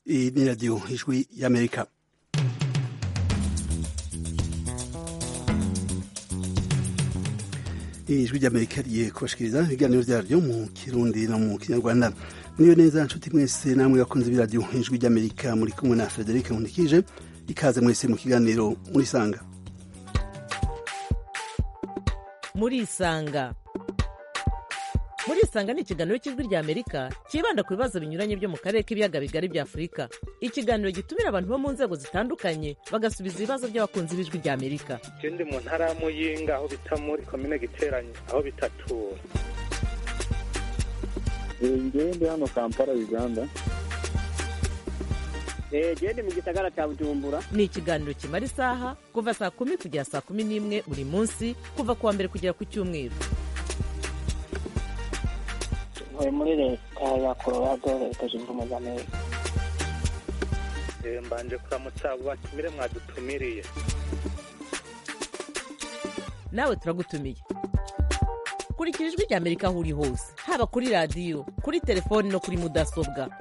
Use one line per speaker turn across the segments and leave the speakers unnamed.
Iyi ni radiyo ijwi y'amerika ijwi ry'amerika rigiye kubashikiriza ibiganiro vyaryo mu kirundi no mu kinyarwanda muriyo neza nshuti mwese namwe bakunze b'iradiyo ijwi ry'amerika muri kumwe na frederic nkundikije ikaze mwese mu kiganiro murisanga
murisanga murisanga ni ikiganiro cy'ijwi rya amerika cyibanda ku bibazo binyuranye byo mu karere k'ibiyaga bigari bya afurika ikiganiro gitumira abantu bo mu nzego zitandukanye bagasubiza ibibazo by'abakunzi b'ijwi rya amerika
ndi mu ntara ya muyinga aho bita muri komine giteranye aho bitatura
ngewe ndi hano kampala uganda
gende mu gisagara cya bujumbura
ni ikiganiro kimara isaha kuva saa kumi kugera saa kumi n'imwe buri munsi kuva ku wa mbere kugera ku cyumweru
ntuye muri leta ya colorado leta zunze ubumwe za amerika
mbanje kuramutsa abo batumire mwadutumiriye
nawe turagutumiye kurikira ijwi rya amerika aho uri hose haba kuri radiyo kuri telefoni no kuri mudasobwa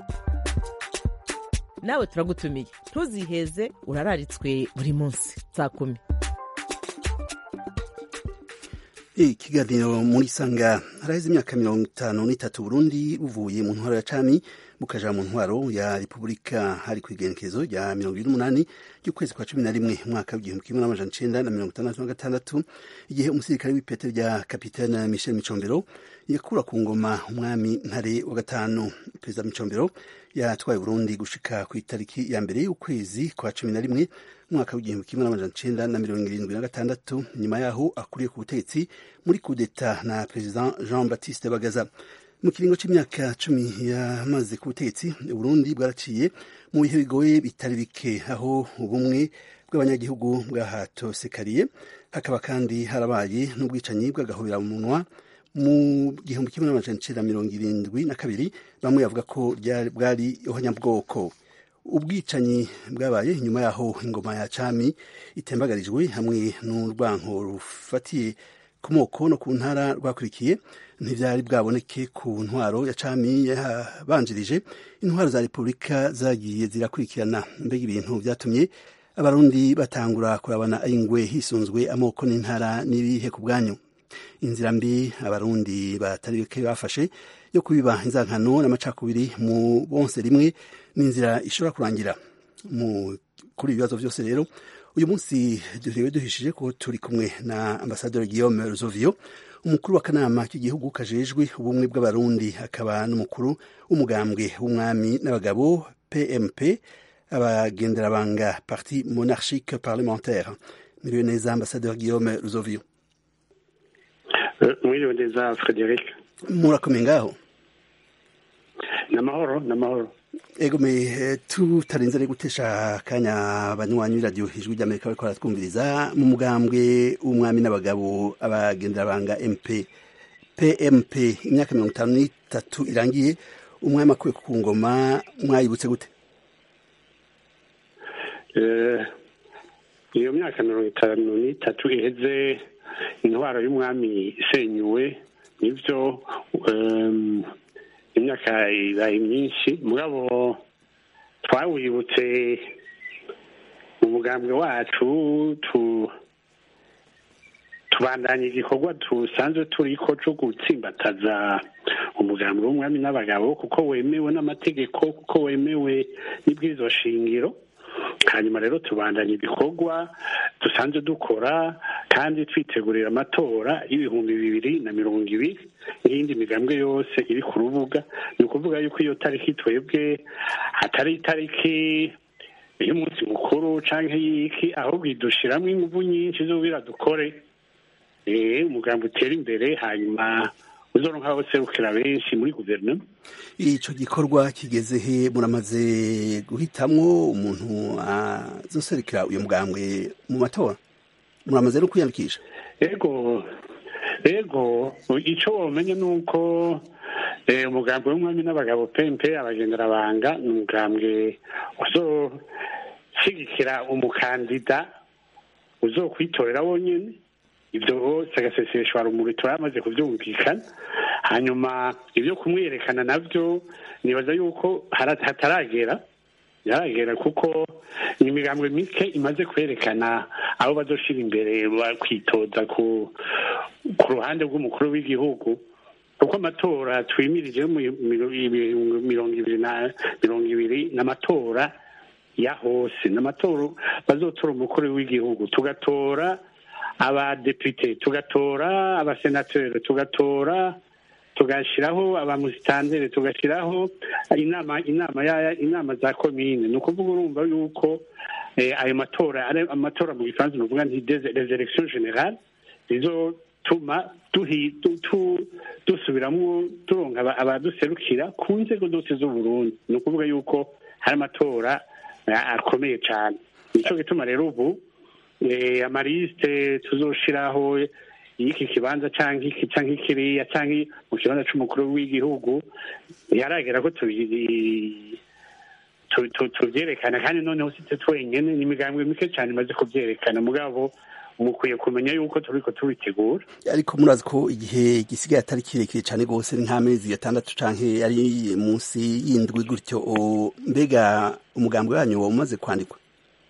nawe turagutumiye ntuziheze urararitswe buri munsi saa kumi
ikiganiro muri sanga haraheze imyaka mirongo itanu n'itatu burundi buvuye mu ntwaro ya cami bukaja mu ntwaro ya repubulika hari ku igenekerezo rya mirongo ibiri n'umunani ry'ukwezi kwa cumi na rimwe umwaka w'igihumbi kimwe n'amajana icenda na mirongo itandatu na gatandatu igihe umusirikare w'ipete rya kapitene michel micombero yakura ku ngoma umwami ntare wa gatanu perezida micombero yatwaye burundi gushika ku itariki ya mbere y'ukwezi kwa cumi na rimwe umwaka w'igihumbi kimwe n'amajana icenda na mirongo irindwi na gatandatu nyuma yaho akuriye ku butegetsi muri kudeta na perezida jean baptiste bagaza mu kiringo c'imyaka cumi yamaze ku butegetsi uburundi bwaraciye mu bihe bigoye bitari bike aho ubumwe bw'abanyagihugu bwahatosekariye hakaba kandi harabaye n'ubwicanyi bw'agahobeраmunwa mu gihumbi kimwe n'amajana icenda mirongo irindwi na kabiri bamwe bavuga ko bwari ihonyabwoko ubwicanyi bwabaye inyuma yaho ingoma ya cami itembagarijwe hamwe n'urwanko rufatiye ku moko no ku ntara rwakurikiye ntivyari bwaboneke ku ntwaro ya cami yabanjirije intwaro za repubulika zagiye zirakurikirana mbega ibintu vyatumye abarundi batangura kurabana ingwe hisunzwe amoko n'intara n'ibihe ku bwanyu inzira mbi abarundi batari bake bafashe yo kubiba inzankano n'amacakubiri mu bonse rimwe n'inzira ishobora kurangira mu kuri ibibazo byose rero uyu munsi duhewe duhishije ko turi kumwe na ambasaderi Guillaume Ruzovio umukuru w'akanama k'igihugu kajejwe ubumwe bw'abarundi akaba n'umukuru w'umugambwe w'umwami n'abagabo PMP abagenderabanga parti monarchique parlementaire miriwe neza ambasaderi Guillaume Ruzovio
mwiriwe neza frederic
murakomeye ngaho
namahoro namahoro
ego me tutarinze gutesha akanya banywanyi b'iradiyo ijwi ry'amerika bariko baratwumviriza mu mugambwe w'umwami n'abagabo abagenderabanga mp pmp imyaka mirongo itanu n'itatu irangiye umwami akuwe ku ngoma mwayibutse gute
iyo myaka mirongo itanu n'itatu iheze intwaro y'umwami isenyuwe nibyo imyaka ibaye myinshi mugabo twawibutse mu mugambwe wacu tubandanya igikorwa dusanzwe turiko co gutsimbataza umugambwe w'umwami n'abagabo kuko wemewe n'amategeko kuko wemewe n'ibwirizwa shingiro hanyuma rero tubandanya ibikorwa dusanzwe dukora kandi twitegurira amatora y'ibihumbi bibiri na mirongo ibiri n'iyindi migambwe yose iri ku rubuga ni ukuvuga yuko iyo tariki twebwe atari itariki y'umunsi mukuru canke y'iki ahubwo idushiramwo inguvu nyinshi z'ubira dukore umugambi utera imbere hanyuma uzoronka abaserukira benshi muri guverinoma
ico gikorwa kigeze he muramaze guhitamwo umuntu azoserukira uyu mugambwe mu matora muramaze no kwiyandikisha
ego ego ico womenya ni uko umugambi w'umwami n'abagabo pempe abagenderabanga ni umugambwe uzoshigikira umukandida uzokwitorera wonyene ibyo hose agaseseshwa rumuri turamaze kubyumvikana hanyuma ibyo kumwerekana nabyo nibaza yuko hataragera byaragera kuko ni imigambwe mike imaze kwerekana aho bazoshira imbere bakwitoza ku ku ruhande rw'umukuru w'igihugu kuko amatora twimirije mu miro- ibihumbi mirongo ibiri na mirongo ibiri n'amatora ya hose n'amatora bazotora umukuru w'igihugu tugatora abadepite tugatora abasenateri tugatora tugashyiraho abamusitanteri tugashyiraho inama inama ya inama za komine ni ukuvuga urumva yuko eh, ayo matora ari amatora mu gifaransa ni ukuvuga nti des les élections générales zizotuma duhi- du- tu- dusubiramo turonka aba- abaduserukira ku nzego zose z'uburundi ni ukuvuga yuko hari amatora eh, akomeye cyane nicyo gituma rero ubu eh, amarisite tuzoshiraho y'iki kibanza cyangwa iki cyangwa ikiriya cyangwa mu kibanza c'umukuru w'igihugu yaragera ko tubi- tu- tu- tubyerekana kandi noneho si twe twenyene ni imigambwe mike cyane imaze kubyerekana mugabo mukwiye kumenya yuko turiko tubitegura
ariko murazi ko igihe gisigaye atari kirekire cyane rwose ni nk'amezi atandatu canke ari munsi y'indwi gutyo o, mbega umugambi wanyu waba umaze kwandikwa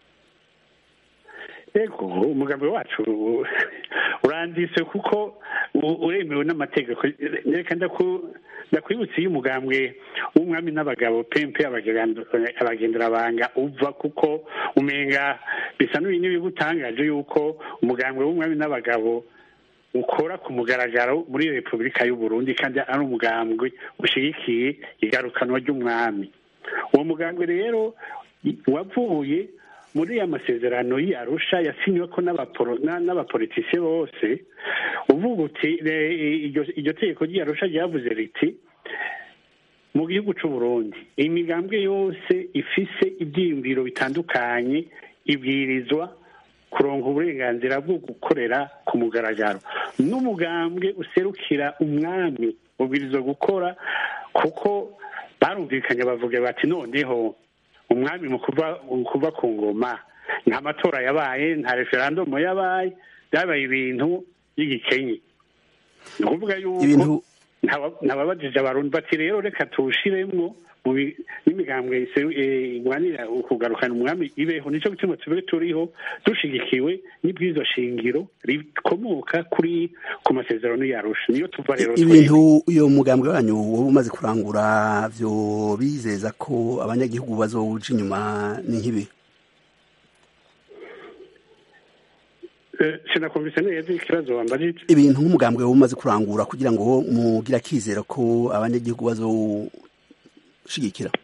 ego umugambi wacu uranditse kuko u- uremewe n'amategeko reka ndaku- ndakwibutsa iyo umugambwe w'umwami n'abagabo pempe abagenda- abagenderabanga uva kuko umenga bisa n'ibintu n'ibigutangaje yuko umugambwe w'umwami n'abagabo ukora ku mugaragaro muri repubulika y'u Burundi kandi ari umugambwe ushyigikiye igarukanwa ry'umwami uwo mugambwe rero wavuye muri ya masezerano y'arusha yasinywe ko n'abaporo- na- n'abapolitisiye bose uvuga uti re- iryo- iryo tegeko ry'arusha ryavuze riti mu gihugu cy'u Burundi imigambwe yose ifise ibyiyumviro bitandukanye ibwirizwa kuronka uburenganzira bwo gukorera ku mugaragaro n'umugambwe userukira umwami ubwirizwa gukora kuko barumvikanye bavuga bati noneho umwami mu kuva mu kuva ku ngoma nta matora yabaye nta referandumu yabaye byabaye ibintu by'igikenye ni ukuvuga yuko
ibintu
ntaba- ntababajije abarundi bati rero reka tuwushiremwo mu bi- n'imigambwe iseru- eh, igwanira ukugarukana umwami ibeho nicyo gituma tube turiho dushigikiwe n'ibwirizwa shingiro rikomoka kuri ku masezerano yarusha niyo tuva rero twebwe.
ibintu uyo mugambwe wanyu waba umaze kurangura vyo bizeza ko abanyagihugu bazowuja inyuma ni nk'ibi
Eh, sinakumvise neza ikibazo wambajije
ibintu nk'umugambwe waba umaze kurangura kugira ngo mugire akizero ko abanyagihugu bazoshigikira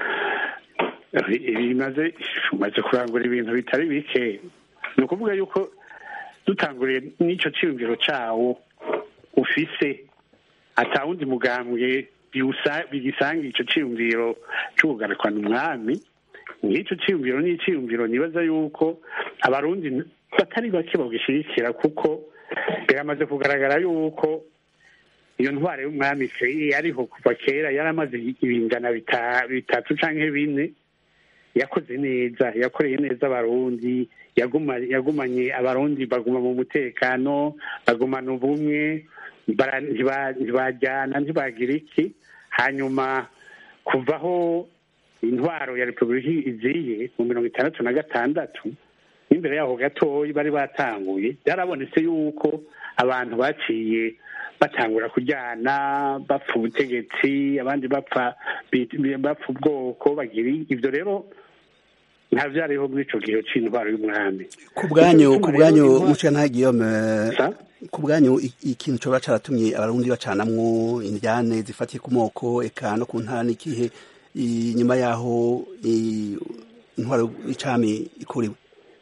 bimaze umaze kurangura ibintu bitari bike ni ukuvuga yuko dutanguriye n'icyo cyiyumviro cyawo ufise atawundi mugambwe biwusa- bigisanga icyo cyiyumviro cy'ubugarukana umwami nk'icyo cyiyumviro ni icyiyumviro nibaza yuko abarundi batari bake bagishyigikira kuko biramaze kugaragara yuko iyo ntwaro y'umwami se yariho kuva kera yaramaze ibingana bita- bitatu canke bine yakoze neza yakoreye neza abarundi yaguma yagumanye abarundi baguma mu mutekano bagumana ubumwe bara- ntiba- ntibajyana ntibagira iki hanyuma kuvaho intwaro ya repubulika iziye mu mirongo itandatu na gatandatu n'imbere yaho gatoya bari batanguye byarabonetse yuko abantu baciye batangura kujyana bapfa ubutegetsi abandi bapfa bi- bapfa ubwoko bagira ibyo rero nta byariho muri ico gihe c'intwaro y'umwami
ku bwanyu
Nico
ku
gituma
bwanyu
rero intwaro-
mushana Guillaume
Sa?
ku bwanyu i- ikintu coba caratumye abarundi bacanamwo indyane zifatiye ku moko eka no ku ntara n'ikihe inyuma yaho i- intwaro y'icami ikuriwe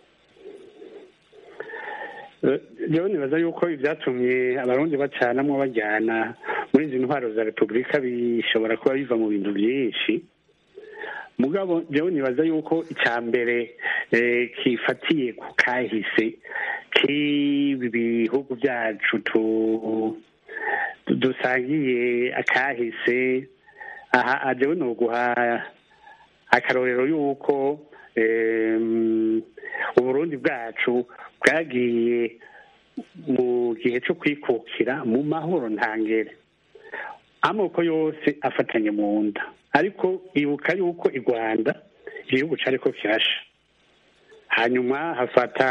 Eh, jewe nibaza yuko ibyatumye abarundi bacanamwo bajyana muri izi ntwaro za repubulika bishobora kuba biva mu bintu byinshi mugabo jewe nibaza yuko icya mbere eh, kifatiye ku kahise k'ibi bihugu byacu tu- tu- dusangiye akahise aha jewe noguha akarorero yuko em, uburundi bwacu bwagiye mu gihe cyo kwikukira mu mahoro ntangere amoko yose afatanye mu nda ariko ibuka yuko i rwanda igihugu cyariko kirasha hanyuma hafata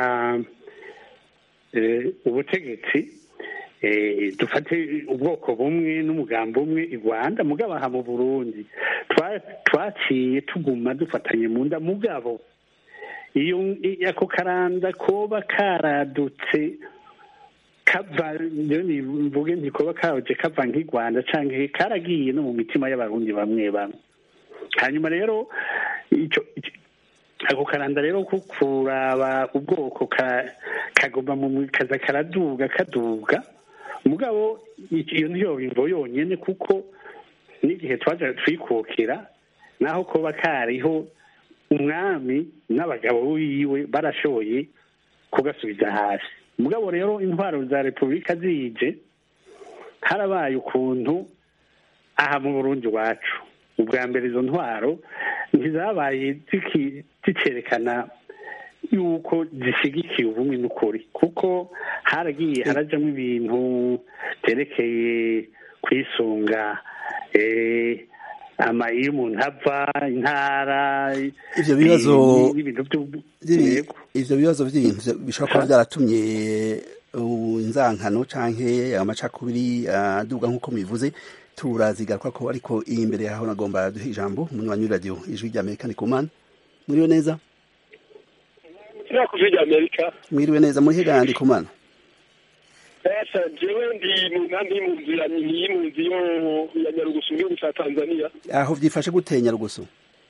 eh, ubutegetsi eh, dufate ubwoko bumwe n'umugambi umwe i rwanda mugabo aha mu burundi twa- twaciye tuguma dufatanye mu nda mugabo iyo i- ako karanda koba karadutse kava rero ni- mvuge ntikoba kaje kava nk'i rwanda canke karagiye no mu mitima y'abarundi bamwe bamwe hanyuma rero ico ico- ako karanda rero ko kuraba ubwoko ka- kaguma mu mu- kaza karaduga kaduga mugabo iki- iyo niyo bimvo yonyene kuko n'igihe twaja twikukira naho koba kariho umwami n'abagabo biwe barashoboye kugasubiza hasi mugabo rero intwaro za repubulika zije harabaye ukuntu aha mu burundi iwacu ubwa mbere izo ntwaro ntizabaye ziki- zicerekana yuko zishyigikiye ubumwe n'ukuri kuko haragiye harajamo ibintu byerekeye kwisunga eh, ama iyo umuntu ava intara
Ivyo bibazo
eh, n'ibintu by'ubu-
Vy'ibi-
Yego.
ivyo bibazo vy'ibintu vya- bishobora kuba vyaratumye uh, inzankano canke amacakubiri aduga nk'uko mubivuze turazigaruka ko ariko iyi imbere yaho nagomba duhe ijambo umunywanyi w'iradiyo ijwi rya amerika ni kumana mwiriwe neza
kiriya ku rya amerika
mwiriwe neza muri hega ndi kumana
esa jewe ndi mu nkambi y'impunzi ya y'impunzi yo ya nyarugusu mu gihugu cya tanzania
aho vyifashe gute nyarugusu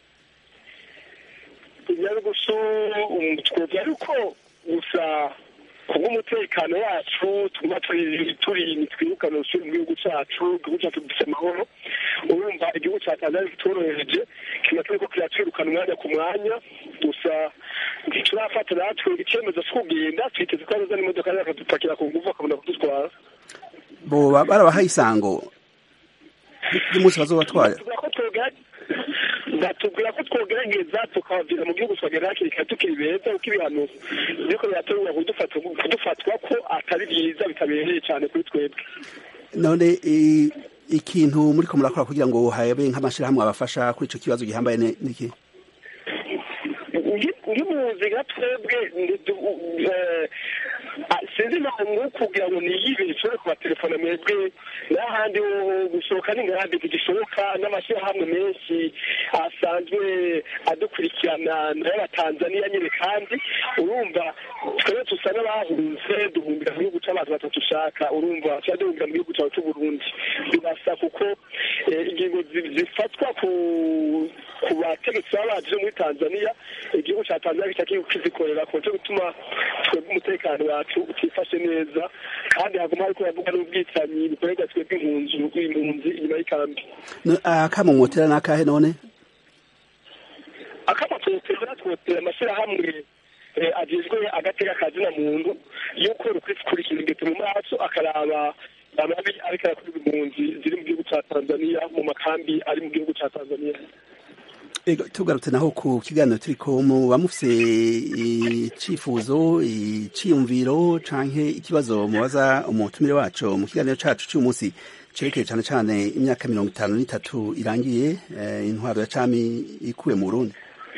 nyarugusu um, twovuga yuko gusa kubw'umutekano wacu tuguma turi turi twirukana usubira mu gihugu cyacu igihugu cyacu gifite amahoro urumva igihugu cya tanzania kitorohereje kiba turiko kiratwirukana umwanya ku mwanya gusa ntiturafata natwe icyemezo cyo kugenda twiteze ko haza n'imodoka zakadupakira ku nguvu bakabona kudutwara
boba barabahaye isango ry'umunsi bazobatwara
batubwira ko twogera- batubwira ko twogerageza tukabavira mu gihugu tukagera hakiri kare tukiri beza kuko ibihano biriko birategura kudufata- kudufatwa ko atari byiza bitabereye cyane kuri twebwe
none i- ikintu muriko murakora kugira ngo habe nk'amashirahamwe abafasha kuri ico kibazo gihambaye ni- niki
nk'impunzi nka twebwe ndi- du- eh, ah, sinzi impamvu kugira ngo niyibe nshobore kubatelefona mwebwe n'ahandi ho gusohoka n'ingarabi ntigishoboka n'amashyirahamwe menshi asanzwe adukurikirana n'abatanzaniya nyine kandi urumva twebwe tusa n'abahunze duhumbira mu gihugu cy'abantu batatu ushaka urumva tuba duhumbira mu gihugu cyawe cy'uburundi bibasa kuko eh, ingingo zi- zifatwa ku ku bategetsi baba baje muri tanzania igihugu cya tanzania gica kizikorera ku cyo gutuma twebwe umutekano wacu utifashe neza kandi haguma hariko bavuga n'ubwicanyi bukorerwa twebwe impunzi impunzi inyuma y'ikambi
No- akamo mwotera n'akahe none
akamatotera twotera amashyirahamwe eh, agizwe agateka kazina muntu yuko rukurikira ingete mu maso akaraba amabi ariko arakorerwa impunzi ziri mu gihugu cya tanzania mu makambi ari mu gihugu cya tanzania
Ego, tugarutse naho ku kiganiro turiko muba mufise icifuzo iciyumviro canke ikibazo mubaza umutumire wacu mu kiganiro cacu c'uyu munsi cerekeye cane cane imyaka mirongo itanu n'itatu irangiye eh, intwaro ya cami ikuwe mu burundi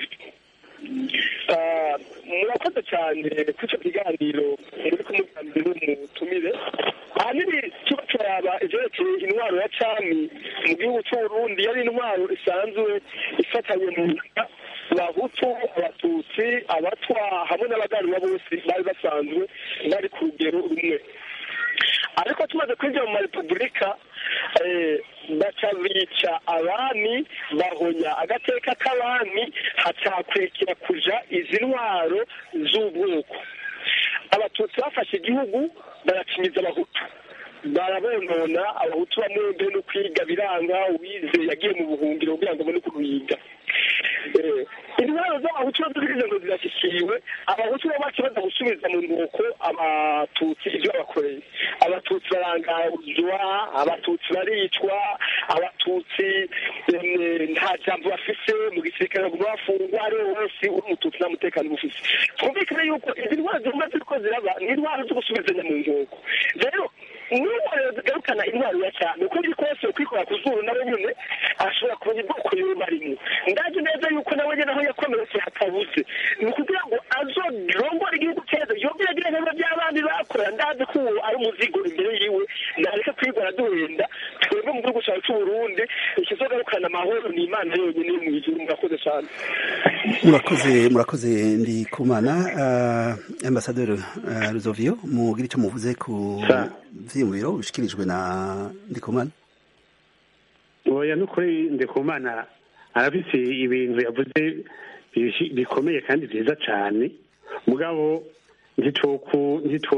Ah, murakoze cyane kuri icyo kiganiro muri kumuganira n'umutumire ahanini tuba turaba ivyerekeye intwaro ya cami mu gihugu c'uburundi yari intwaro isanzwe ifatanye mu nda abahutu abatutsi abatwa hamwe n'abaganwa bose bari basanzwe bari ku rugero rumwe ariko tumaze kwinjira mu marepubulika eh, baca bica abami bahonya agateka k'abami hacakurikira kuja izi ntwaro z'ubwoko abatutsi bafashe igihugu baracinyiza abahutu barabonona abahutu bamwe mbere no kwiga biranga uwize yagiye mu buhungiro kugira ngo abone ukuntu yiga Eh, intwaro z'abahutu nazo zigize ngo zirashyikiwe abahutu bo baca baza gusubiza mu nkoko abatutsi ibyo babakoreye abatutsi barangazwa abatutsi baricwa abatutsi eh, nta jambo bafise mu gisirikare baguma bafungwa ari we wese uri umututsi nta mutekano bufise twumvikane yuko izi ntwaro ziguma ziriko ziraba ni intwaro zo gusubizanya mu nkoko rero n'intwaro zigaruka guhakana intwaro ya cyane uko biri kose kwikora ku zuru nawe nyine ashobora kumenya ubwoko yumva arimo ndazi neza yuko nawe nyine aho yakomeretse hatabuze ni ukugira ngo azorongore igihugu cyeza yongere agire nk'ibyo by'abandi bakora ndazi ko uwo ari umuzigo imbere yiwe nareke kwigora duhenda twebwe mu gihugu cyacu cy'uburundi ikizogarukana amahoro ni imana yonyine yo mu ijuru murakoze cyane
murakoze murakoze ndi kumana uh, ambasaderi uh, ruzovio mugira icyo muvuze ku
Sa-
vyiyumviro bishikirijwe na ndikumana
oya nukuri ndikumana arafise ibintu yavuze bishi- bikomeye kandi vyiza cane mugabo ntitoku ntito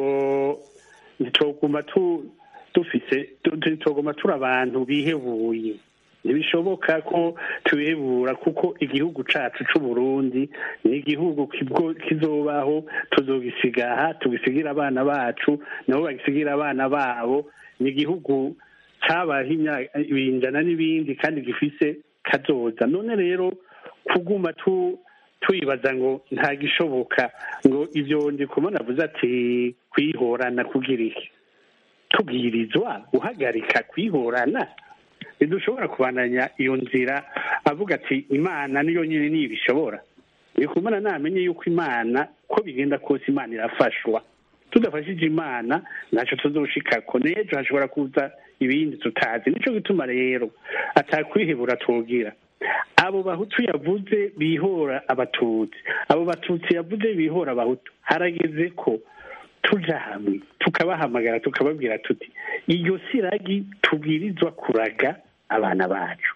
ntitoguma tu dufise tu- ntitoguma turi abantu bihebuye ntibishoboka ko tubihebura kuko igihugu cacu c'uburundi ni igihugu kibwo- kizobaho tuzogisigaha tugisigira abana bacu nabo bagisigira abana babo ni igihugu cabaho imyaka ibinjana n'ibindi kandi gifise kazoza none rero kuguma tu twibaza ngo nta gishoboka ngo ivyo ndikumana avuze ati kwihorana kugira iki tubwirizwa guhagarika kwihorana ntidushobora kubandanya iyo nzira avuga ati imana niyo nyine niyo ibishobora ndikumana namenye yuko imana ko bigenda kose imana irafashwa tudafashije imana ntacyo tuzoshikako n'ejo hashobora kuza ibindi tutazi nico gituma rero atakwihebura twogira abo bahutu yavuze bihora abatutsi abo batutsi yavuze bihora abahutu harageze ko tuja hamwe tukabahamagara tukababwira tuti iyo siragi tubwirizwa kuraga abana bacu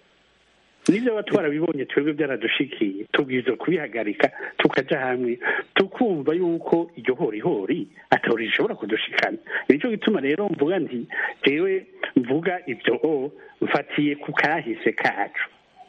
nibyo aba twarabibonye twebwe byaradushikiye tubwirizwa kubihagarika tukaja hamwe tukumva yuko iryo horihori atori rishobora kudushikana nicyo gituma rero mvuga nti jewe mvuga ibyo o mfatiye ku kahise kacu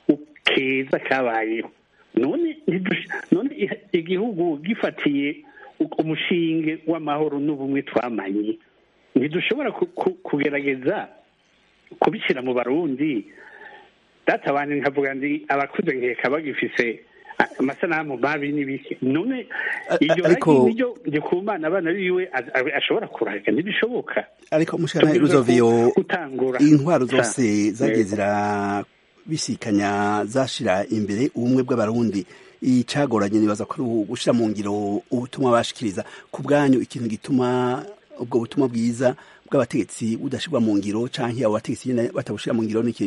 keza kabayeho none ntidush- none i- igihugu gifatiye umushinge w'amahoro n'ubumwe twamanye ntidushobora ku- ku- kugerageza kubishyira mu barundi data wanjye nkavuga ndi abakuze nkeka bagifise a- amasanamu mabi n'ibiki none
A- iryo ariko-
ragi niryo ndikumana abana biwe a- a- ashobora kuraga ntibishoboka
ariko mushana
Tubwirizwa
ruzovio
ku- gutangura
intwaro
Sa-
zose zagiye
Yego.
zirabisikanya zashira imbere ubumwe bw'abarundi icagoranye nibaza ko ari gushira mu ngiro ubutumwa bashikiriza ku bwanyu ikintu gituma ubwo butumwa bwiza bw'abategetsi budashirwa mu ngiro canke abo bategetsi nyene batabushira mu ngiro niki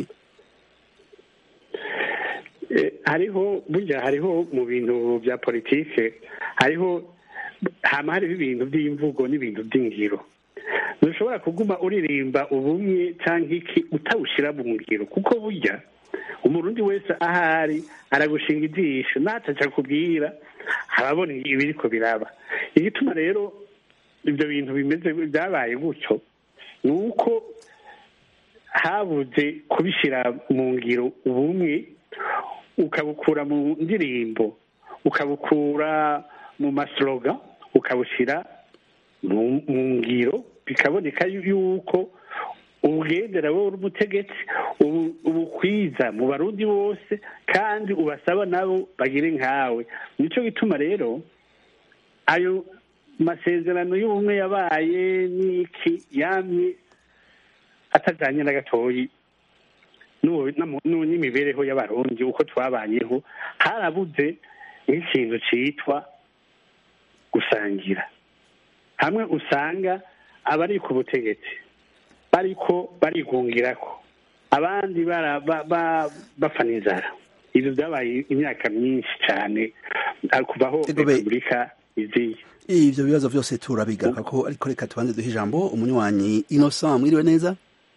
Eh, hariho burya hariho mu bintu bya politike hariho hama hariho ibintu by'imvugo n'ibintu by'ingiro ntushobora kuguma uririmba ubumwe cyangwa iki utawushyira mu ngiro kuko burya umurundi wese ahari aragushinga ijisho nataca kubwira arabona ibiriko biraba igituma rero ibyo bintu bimeze byabaye gutyo ni uko habuze kubishyira mu ngiro ubumwe ukabukura mu ndirimbo ukabukura mu masloga ukabushyira mu mu ngiro bikaboneka yuko ubugendera wowe uri umutegetsi ubu- ubukwiza mu barundi bose kandi ubasaba nabo bagire nkawe nicyo gituma rero ayo masezerano y'ubumwe yabaye n'iki yamye atajanye na gatoyi n'ubu- n'amu- n'u- n'imibereho y'abarundi uko twabanyeho harabuze nk'ikintu citwa gusangira hamwe usanga abari ku butegetsi bariko barigungirako abandi bara- ba- ba- bafana inzara ibyo byabaye imyaka myinshi cyane ah, kuva aho
Ego be-
repubulika iziye
ivyo bibazo vyose turabigaruka ko ariko reka tubanze duhe ijambo umunywanyi innocent mwiriwe neza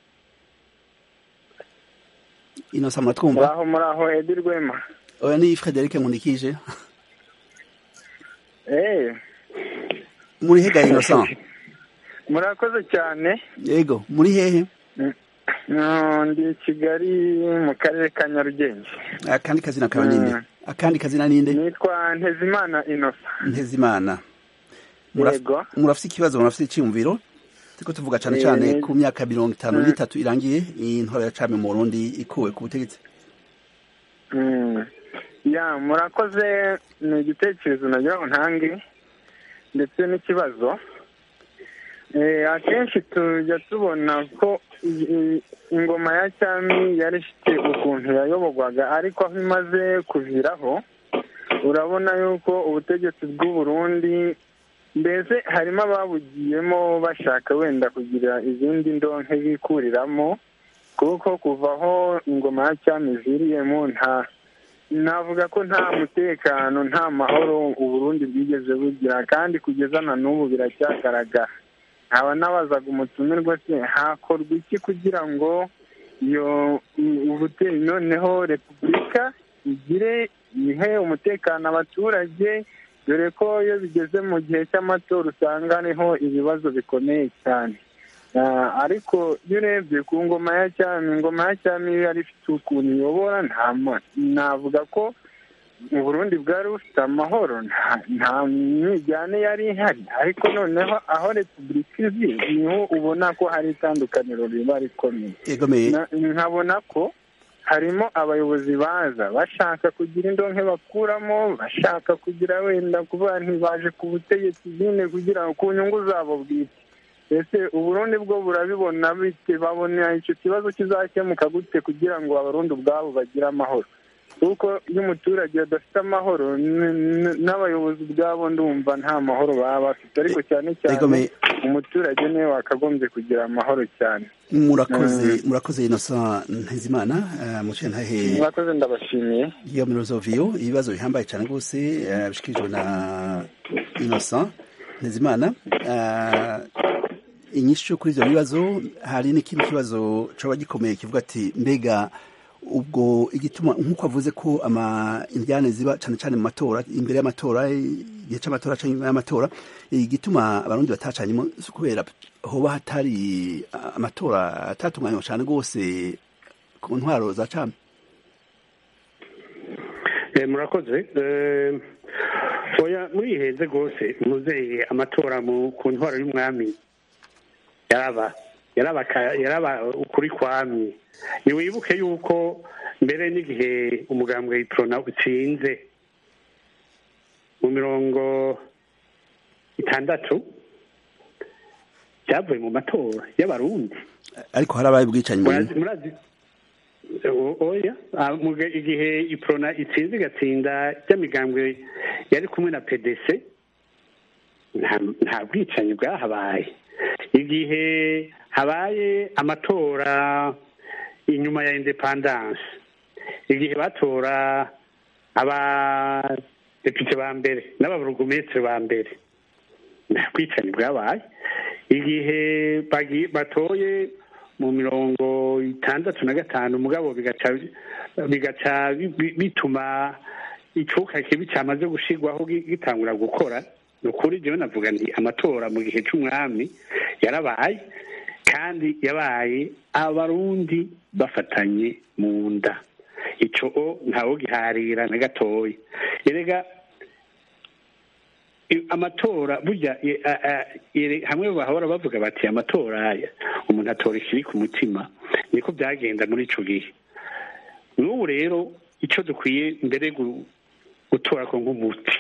innocent muratwumva
muraho muraho edi rwema
oya ni frederic nkundikije
eee
muri hega innocent
murakoze cyane
yego muri hehe
Mm, ndi i kigali mu karere ka nyarugenge
akandi kazina kawe ninde akandi kazina ninde
nitwa ntezimana inosa
ntezimana Muraf-
Yego.
murafise ikibazo murafise iciyumviro turiko tuvuga cane
Eh,
cane
ni-
ku myaka mirongo itanu
Mm.
n'itatu irangiye iyi ntwaro ya cami mu burundi ikuwe ku butegetsi
Mm. ya murakoze ni igitekerezo nagira ngo ntange ndetse n'ikibazo akenshi tujya tubona ko ingoma ya cyami yari ifite ukuntu yayoborwaga ariko aho imaze kuviraho urabona yuko ubutegetsi bw'u Burundi mbese harimo ababugiyemo bashaka wenda kugira izindi ndonke bikuriramo kuko kuva aho ingoma ya cyami iviriyemo nta navuga ko nta mutekano nta mahoro uburundi bwigeze bugira kandi kugeza na n'ubu biracyagaragara nkaba nabazaga umutumirwa se hakorwa iki kugira ngo iyo ubuteri noneho repubulika igire ihe umutekano abaturage dore ko iyo bigeze mu gihe cy'amatora usanga hariho ibibazo bikomeye cyane ariko iyo urebye ku ngoma ya cyami ingoma ya cyami iyo yari ifite ukuntu iyobora navuga ko mu burundi bwari bufite amahoro nta myijyane yari ihari ariko noneho aho repubulika izi niho ubona ko hari itandukaniro riba rikomeye nkabona ko harimo abayobozi baza bashaka kugira indonke bakuramo bashaka kugira wenda kuba ntibaje ku butegetsi nyine kugira ngo ku nyungu zabo bwite ese uburundi bwo burabibona bite babona icyo kibazo kizakemuka gute kugira ngo abarundi ubwabo bagire amahoro kuko iyo umuturage adafite amahoro n'abayobozi ubwabo ndumva nta mahoro baba bafite ariko cyane cyane umuturage niwe wakagombye kugira amahoro cyane
murakoze murakoze inosa ntizimana muce ntahe
murakoze ndabashimiye
iyo mirozoviyo ibibazo bihambaye cyane rwose bishikirijwe na inosa ntizimana inyishu kuri ibyo bibazo hari n'ikindi kibazo cyaba gikomeye kivuga ati mbega ubwo igituma nk'uko avuze ko indyane ziba cyane cyane mu matora imbere y'amatora igihe cy'amatora cyangwa inyuma y'amatora igituma abarundi batacanyemo kubera hoba hatari amatora atatunganywa cyane rwose ku ntwaro za cami
murakoze muri iyi heze rwose muzeye amatora ku ntwaro y'umwami yaraba yaraba ukuri kwamye ntiwibuke yuko mbere n'igihe umugambwe w'itorona utsinze mu mirongo itandatu byavuye mu matora y'abarundi
ariko harabaye ubwicanyi
murazi oya igihe iporona itsinze igatsinda ry'amigambwe yari kumwe na pdc nta bwicanyi bwahabaye igihe habaye amatora inyuma ya independance igihe batora abadepite ba mbere n'ababurugumesitiri ba mbere nta bwicanyi bwabaye igihe batoye mu mirongo itandatu na gatanu mugabo bigaca bituma icuka kibi cyamaze gushyirwaho gitangura gukora ni ukuri jyewe navuga nti amatora mu gihe cy'umwami yarabaye kandi yabaye abarundi bafatanye mu nda icyo ntawo giharira na gatoya erega amatora burya hamwe bahora bavuga bati amatora umuntu atora ikiri ku mutima niko byagenda muri icyo gihe n'ubu rero icyo dukwiye mbere gutora ko nk'umuti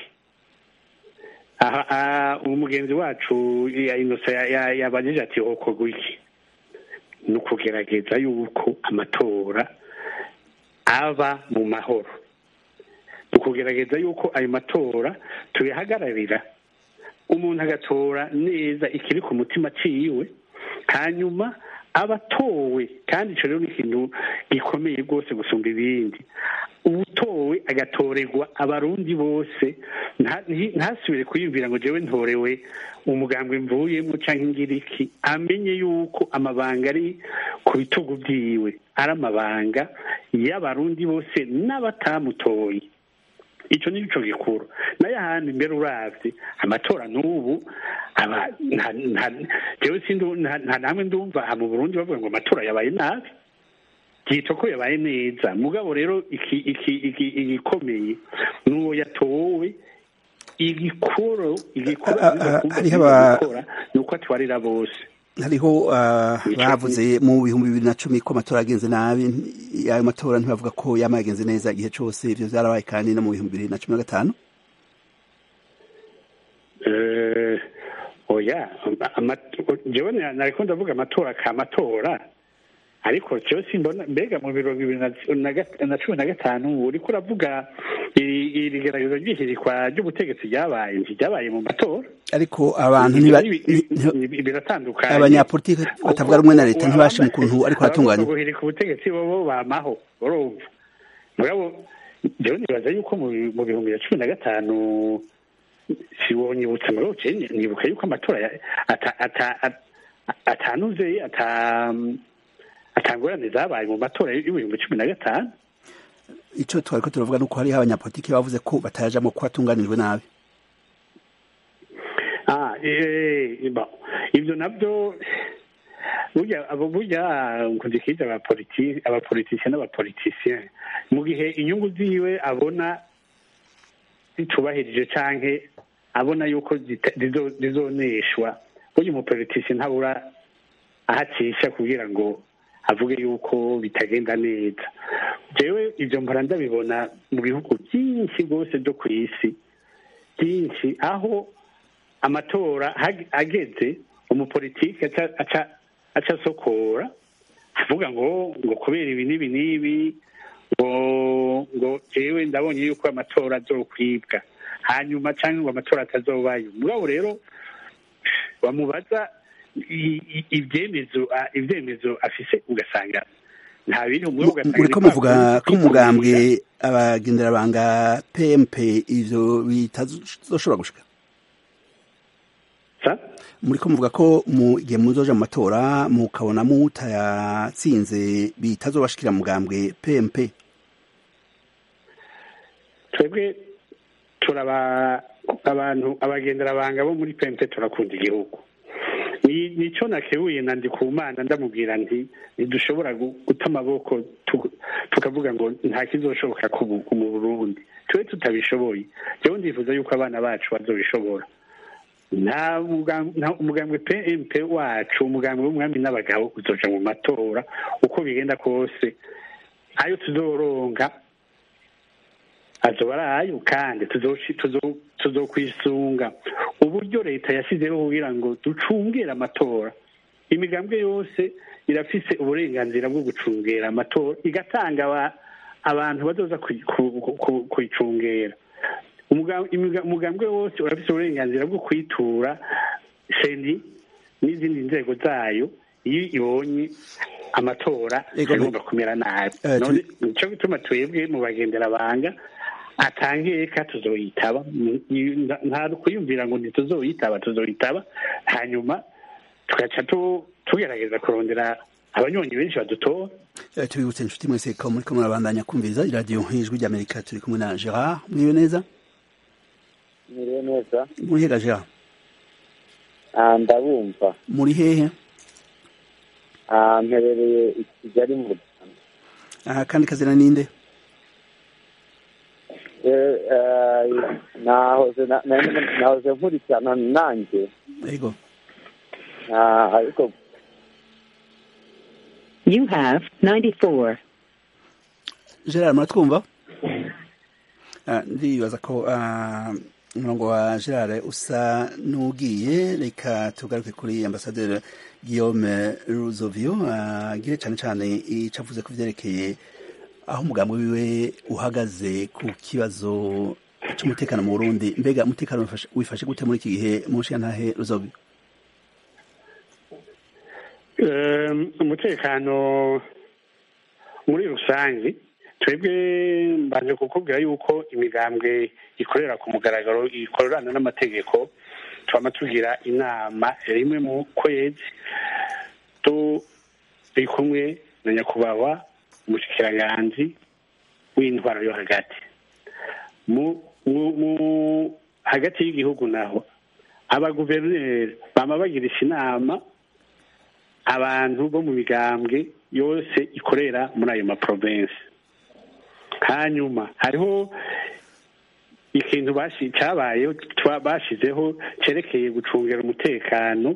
aha umugenzi wacu yabajije ati hokorwa iki ni ukugerageza yuko amatora aba mu mahoro ni ukugerageza yuko ayo matora tuyahagararira umuntu agatora neza ikiri ku mutima aciwe hanyuma aba atowe kandi icyo rero ni ikintu gikomeye rwose gusumba ibindi utowe agatorerwa abarundi bose ntasubire kwiyumvira ngo njyewe ntorewe umugambwe mvuyemo cyangwa ingiriki amenye yuko amabanga ari ku bitugu byiwe ari amabanga y'abarundi bose n'abatamutoye icyo ni cyo gikuru nayo ahandi mbere urabye amatora n'ubu nta namwe ndumva mu burundi bavuga ngo amatora yabaye nabi byitwa ko yabaye neza mugabo rero igikomeye ni uwo yatowe igikoro igikora ni uko atwarira bose
hariho bavuze mu bihumbi bibiri na cumi ko amatora yagenze nabi ayo matora ntibavuga ko yaba yagenze neza igihe cyose ibyo byarabaye kandi no mu bihumbi bibiri na cumi na gatanu
oya jewe nariko ndavuga amatora ka matora ariko jewe simbona mbega mu mirongo ibiri na cumi na gatanu uriko uravuga iri gerageza ry'ihirikwa ry'ubutegetsi ryabaye ntiryabaye mu matora
ariko abantu
biratandukanye
abanyapolitiki batavuga rumwe na leta ntibashima ukuntu ariko haratunganywa
guhirika ubutegetsi bobo bamaho urumva mugabo jewe nibaza yuko mu bihumbi bya cumi na gatanu siwonyibutsa ngo nibuka yuko amatora atanuze atangorane zabaye mu matora y'ibihumbi cumi na gatanu
icyo twari ko turavuga ni uko hariho abanyapolitiki bavuze ko batajamo ko hatunganijwe nabi
ibyo nabyo burya burya nkundikije abapolitisiye n'abapolitisiye mu gihe inyungu ziwe abona zitubahirije canke abona yuko zizoneshwa burya umupolitisiye ntabura ahacisha kugira ngo avuge yuko bitagenda neza jewe ibyo mpora ndabibona mu bihugu byinshi rwose byo ku isi byinshi aho amatora ageze umupolitiki aca asokora avuga ngo ngo kubera ibi n'ibi n'ibi ngo ngo jewe ndabonye yuko amatora azokwibwa hanyuma cyangwa ngo amatora atazobayo mugabo rero bamubaza ibyemezo ibyemezo afise ugasanga nta biri umwe ugasanga
uriko muvuga ko umugambwe abagenderabanga PMP ivyo bitazoshobora gushika muri ko muvuga ko mu gihe muzoja mu matora mukabona mutayatsinze bitazobashikira mugambwe PMP
twebwe turaba abantu abagenderabanga bo muri PMP turakunda igihugu nico nakebuye na ndikumana ndamubwira nti ntidushobora guta amaboko tukavuga ngo nta kizoshoboka mu burundi tube tutabishoboye jewe ndifuza yuko abana bacu bazobishobora nta umugambwe pmp wacu umugambwe w'umwami n'abagabo uzoja mu matora uko bigenda kose ayo tuzoronga azoba ari ayo kandi tuzokwisunga uburyo leta yashyizeho kugira ngo ducungere amatora imigambwe yose irafise uburenganzira bwo gucungera amatora igatanga abantu bazoza kuyicungera umugambwe wose urafise uburenganzira bwo kwitura seni n'izindi nzego zayo iyo ibonye amatora agomba kumera nabi nico gituma twebwe mu bagenderabanga atangeka tuzoyitaba nta kuyumvira ngo ntituzoyitaba tuzoyitaba hanyuma tugaca tugerageza kurondera abanyonyi benshi badutora
tubibutse inshuti mwese ko muri ko murabandanya kumviriza iradiyo nk'ijwi ry'amerika turi kumwe na gerard mwiriwe neza
mwiriwe neza
muri hega gerard
ndabumva
muri hehe
mperereye i kigali mu
rwanda kandi kazina ninde
nahoze nkurikirana nanjye
yego
ariko
You have 94.
gerard muratwumva ndibaza ko umurongo wa gerard usa n'ugiye reka tugaruke kuri ambasaderi guillaume ruzovio agire cyane cyane icyo avuze ku byerekeye aho umugambi wiwe uhagaze ku kibazo cy'umutekano mu burundi mbega umutekano wifashe gute muri iki gihe mu ntahe ruzovio
umutekano muri rusange twebwe mbanje kukubwira yuko imigambwe ikorera ku mugaragaro ikorana n'amategeko twama tugira inama rimwe mu kwezi turi kumwe na nyakubahwa umushikiranganzi w'intwaro yo hagati mu hagati y'igihugu naho abaguverineri bama bagirisha inama abantu bo mu migambwe yose ikorera muri ayo maprovensi hanyuma hariho ikintu cyabaye bashyizeho cyerekeye gucungera umutekano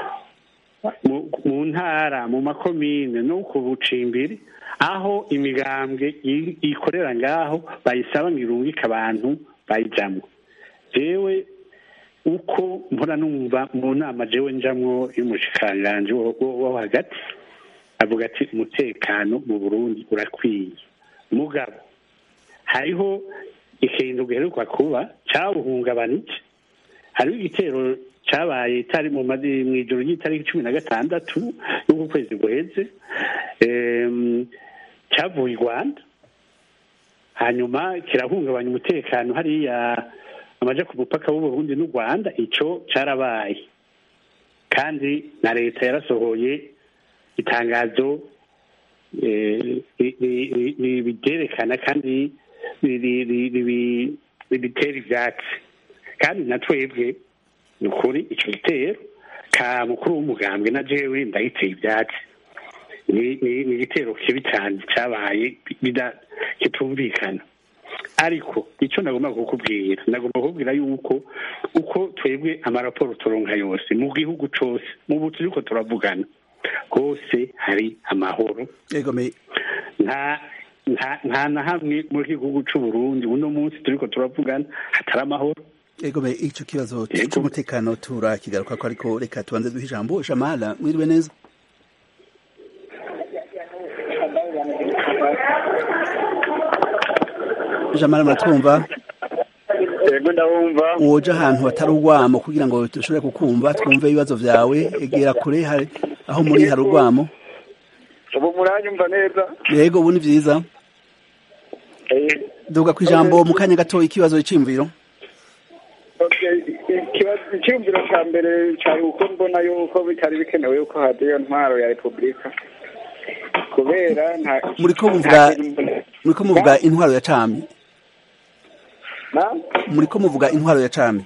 mu ntara mu makomine no ku bucimbiri aho imigambwe ikorera ngaho bayisaba ngo irungike abantu bayijyamo yewe uko mpora numva mu nama jewe njamwo y'umushikiranganji wo wo- wo hagati avuga ati umutekano mu burundi urakwiye mugabo hariho ikintu giheruka kuba cawuhungabanije hariho igitero cabaye itari mu madi- mw'ijoro ry'itariki cumi na gatandatu y'uku kwezi guheze em, cavuye i rwanda hanyuma kirahungabanya umutekano hariya amaja ku mupaka w'uburundi n'u rwanda ico carabaye kandi na leta yarasohoye itangazo eh, ri- ri- ri- ri- ribyerekana kandi ri- ri- ri- ribi- ribitera ivyatsi kandi na twebwe ni ukuri ico gitero ka mukuru w'umugambwe na jewe ndagiteye ivyatsi ni ni- ni igitero kibi cyane cyabaye bida- kitumvikana ariko icyo nagomba kukubwira nagomba kukubwira yuko uko twebwe amaraporo turonka yose mu gihugu cose mu butu turiko turavugana hose hari amahoro
yego me
nta nta nta na hamwe muri iki gihugu c'u Burundi uno munsi turiko turavugana hatari amahoro
yego me ico kibazo c'umutekano turakigaruka ko ariko reka tubanze duhe ijambo jamala mwiriwe neza jamala muratwumva
yego ndabumva
woja ahantu hatari urwamo kugira ngo dushobore kukumva twumve ibibazo vyawe egera kure hari aho muri hari urwamo
ubu muranyumva neza
yego ubu ni vyiza duga ku ijambo mu kanya gatoya ikibazo c'imviro
Okay, ikibazo- icyumviro cya mbere cyari uko mbona yuko bitari bikenewe yuko hajya iyo ntwaro ya repubulika kubera nta
muriko muvuga muriko muvuga intwaro ya cami
Na?
muriko muvuga intwaro ya cami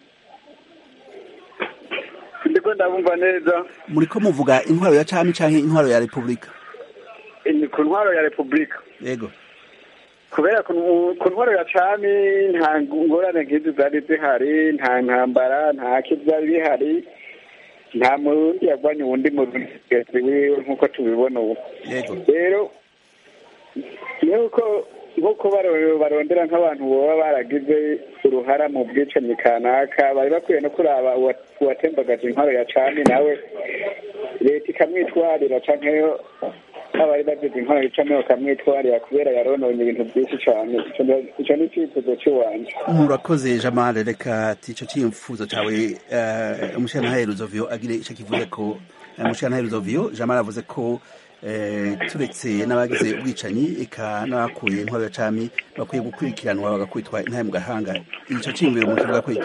ndiko ndabumva neza
muriko muvuga intwaro ya cami canke intwaro ya repubulika
ni ku ntwaro ya repubulika
yego
kubera ku ku ntwaro ya cami nta ngorane nk'izi zari zihari nta ntambara nta kibyari bihari nta murundi yagwanye uwundi murundi mugenzi wiwe nk'uko tubibona ubu
yego
rero nuko nk'uko baro- barondera nk'abantu baba baragize uruhara mu bwicanyi kanaka bari bakwiye no kuraba uwa- uwatembagaje intwaro ya cami nawe leta ikamwitwarira canke abari bagize intwaro ya cami bakamwitwarira kubera yarononye ibintu byinshi cane Ico ndo- ico ni icyifuzo cy'iwanje
murakoze jamale reka ati ico ciyumfuzo cawe uh, umushirantahe ruzovio agire ico kivuze ko uh, umushirantahe ruzovio jamale avuze ko eh, turetse n'abagize ubwicanyi eka n'abakuye intwaro ya cami bakwiye gukurikiranwa bagakwitwa intahe mu gahanga ico ciyumviro mu kivuga ko iki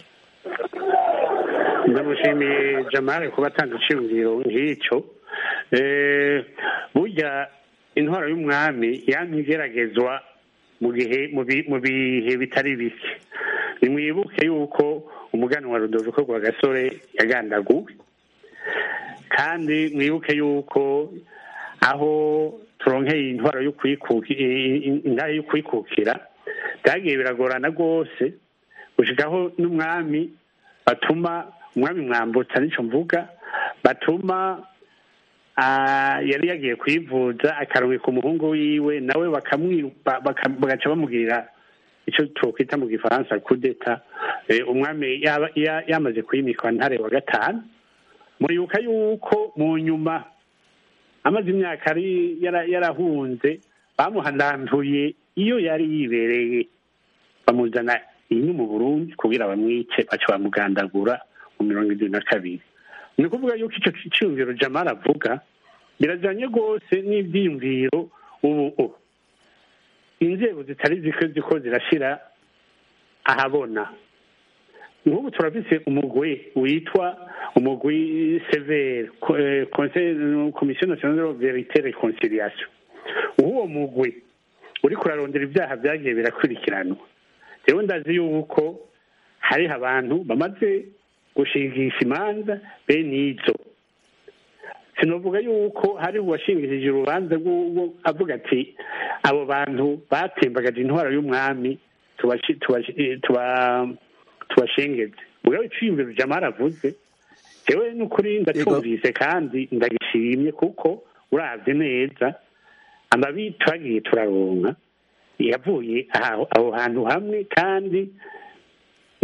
ndamushimiye jamale kuba atanze iciyumviro nk'icyo Eh, burya intwaro y'umwami yamye igeragezwa mu gihe mu bi- mu bihe bitari bike nimwibuke yuko umugani wa rudoviko rwa gasore yagandaguwe kandi mwibuke yuko aho turonkeye intwaro yo kwikuki- i- i- intahe yo kwikukira byagiye biragorana rwose gushikaho n'umwami batuma umwami mwambutsa nico mvuga batuma ah, yari yagiye kwivuza akarungika umuhungu wiwe nawe bakamwiruka baka- bagaca bamugirira icyo twokwita mu gifaransa kudeta umwami yaba- ya- yamaze kwimikwa ntare wa gatanu muribuka yuko mu nyuma amaze imyaka ari yara- yarahunze bamuhandantuye iyo yari yibereye bamuzana ino mu burundi kugira bamwice baca bamugandagura mu mirongo irindwi na kabiri ni ukuvuga yuko icyo cyiyumviro jamara avuga birajyanye rwose n'ibyiyumviro ubu ubu inzego zitari ziko ziko zirashyira ahabona nk'ubu turafise umugwi witwa umugwi severe komisiyo nasiyonale de verite reconciliation uwo mugwi uri kurarondera ibyaha byagiye birakurikiranwa rero ndazi yuko hariho abantu bamaze gushingisha imanza bene izo sinavuga yuko hari uwashingishije urubanza rw'uwo avuga ati abo bantu batembagaje intwaro y'umwami tubashi- tubashi- tuba- tubashengeze mugabo iciyumviro jamara avuze jewe n'ukuri ndatumvise kandi ndagishimye kuko uravye neza amabi twagiye turaronka yavuye aho aho hantu hamwe kandi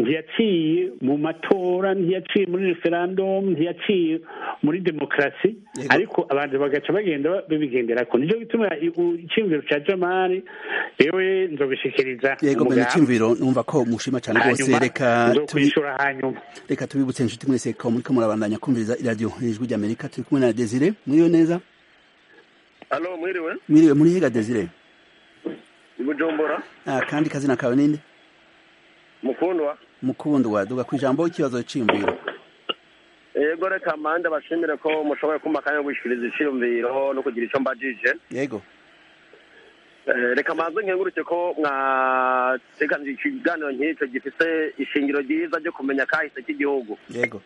ntiyaciye mu matora ntiyaciye muri referandumu ntiyaciye muri demokarasi ariko abantu bagaca bagenda babigendera ko nicyo gituma icyumviro cya jamari yewe nzobishikiriza
yego mbere icyumviro numva ko mushima cyane rwose reka
kwishura hanyuma
reka tubibutse inshuti mwese ko muri ko murabandanya kumviriza iradiyo ijwi ry'amerika turi kumwe na desire mwiriwe neza
alo mwiriwe
mwiriwe muri higa desire
ibujumbura
ah, kandi kazina kawe ninde
mukundwa
mukundwa duga ku ijambo ikibazo cyiyumviro
yego reka mande bashimire ko mushoboye kumva akanya ko gushyikiriza icyiyumviro no kugira icyo mbajije
yego
reka maze nkenguruke ko mwateganije ikiganiro nk'icyo gifite ishingiro ryiza ryo kumenya kahise k'igihugu
yego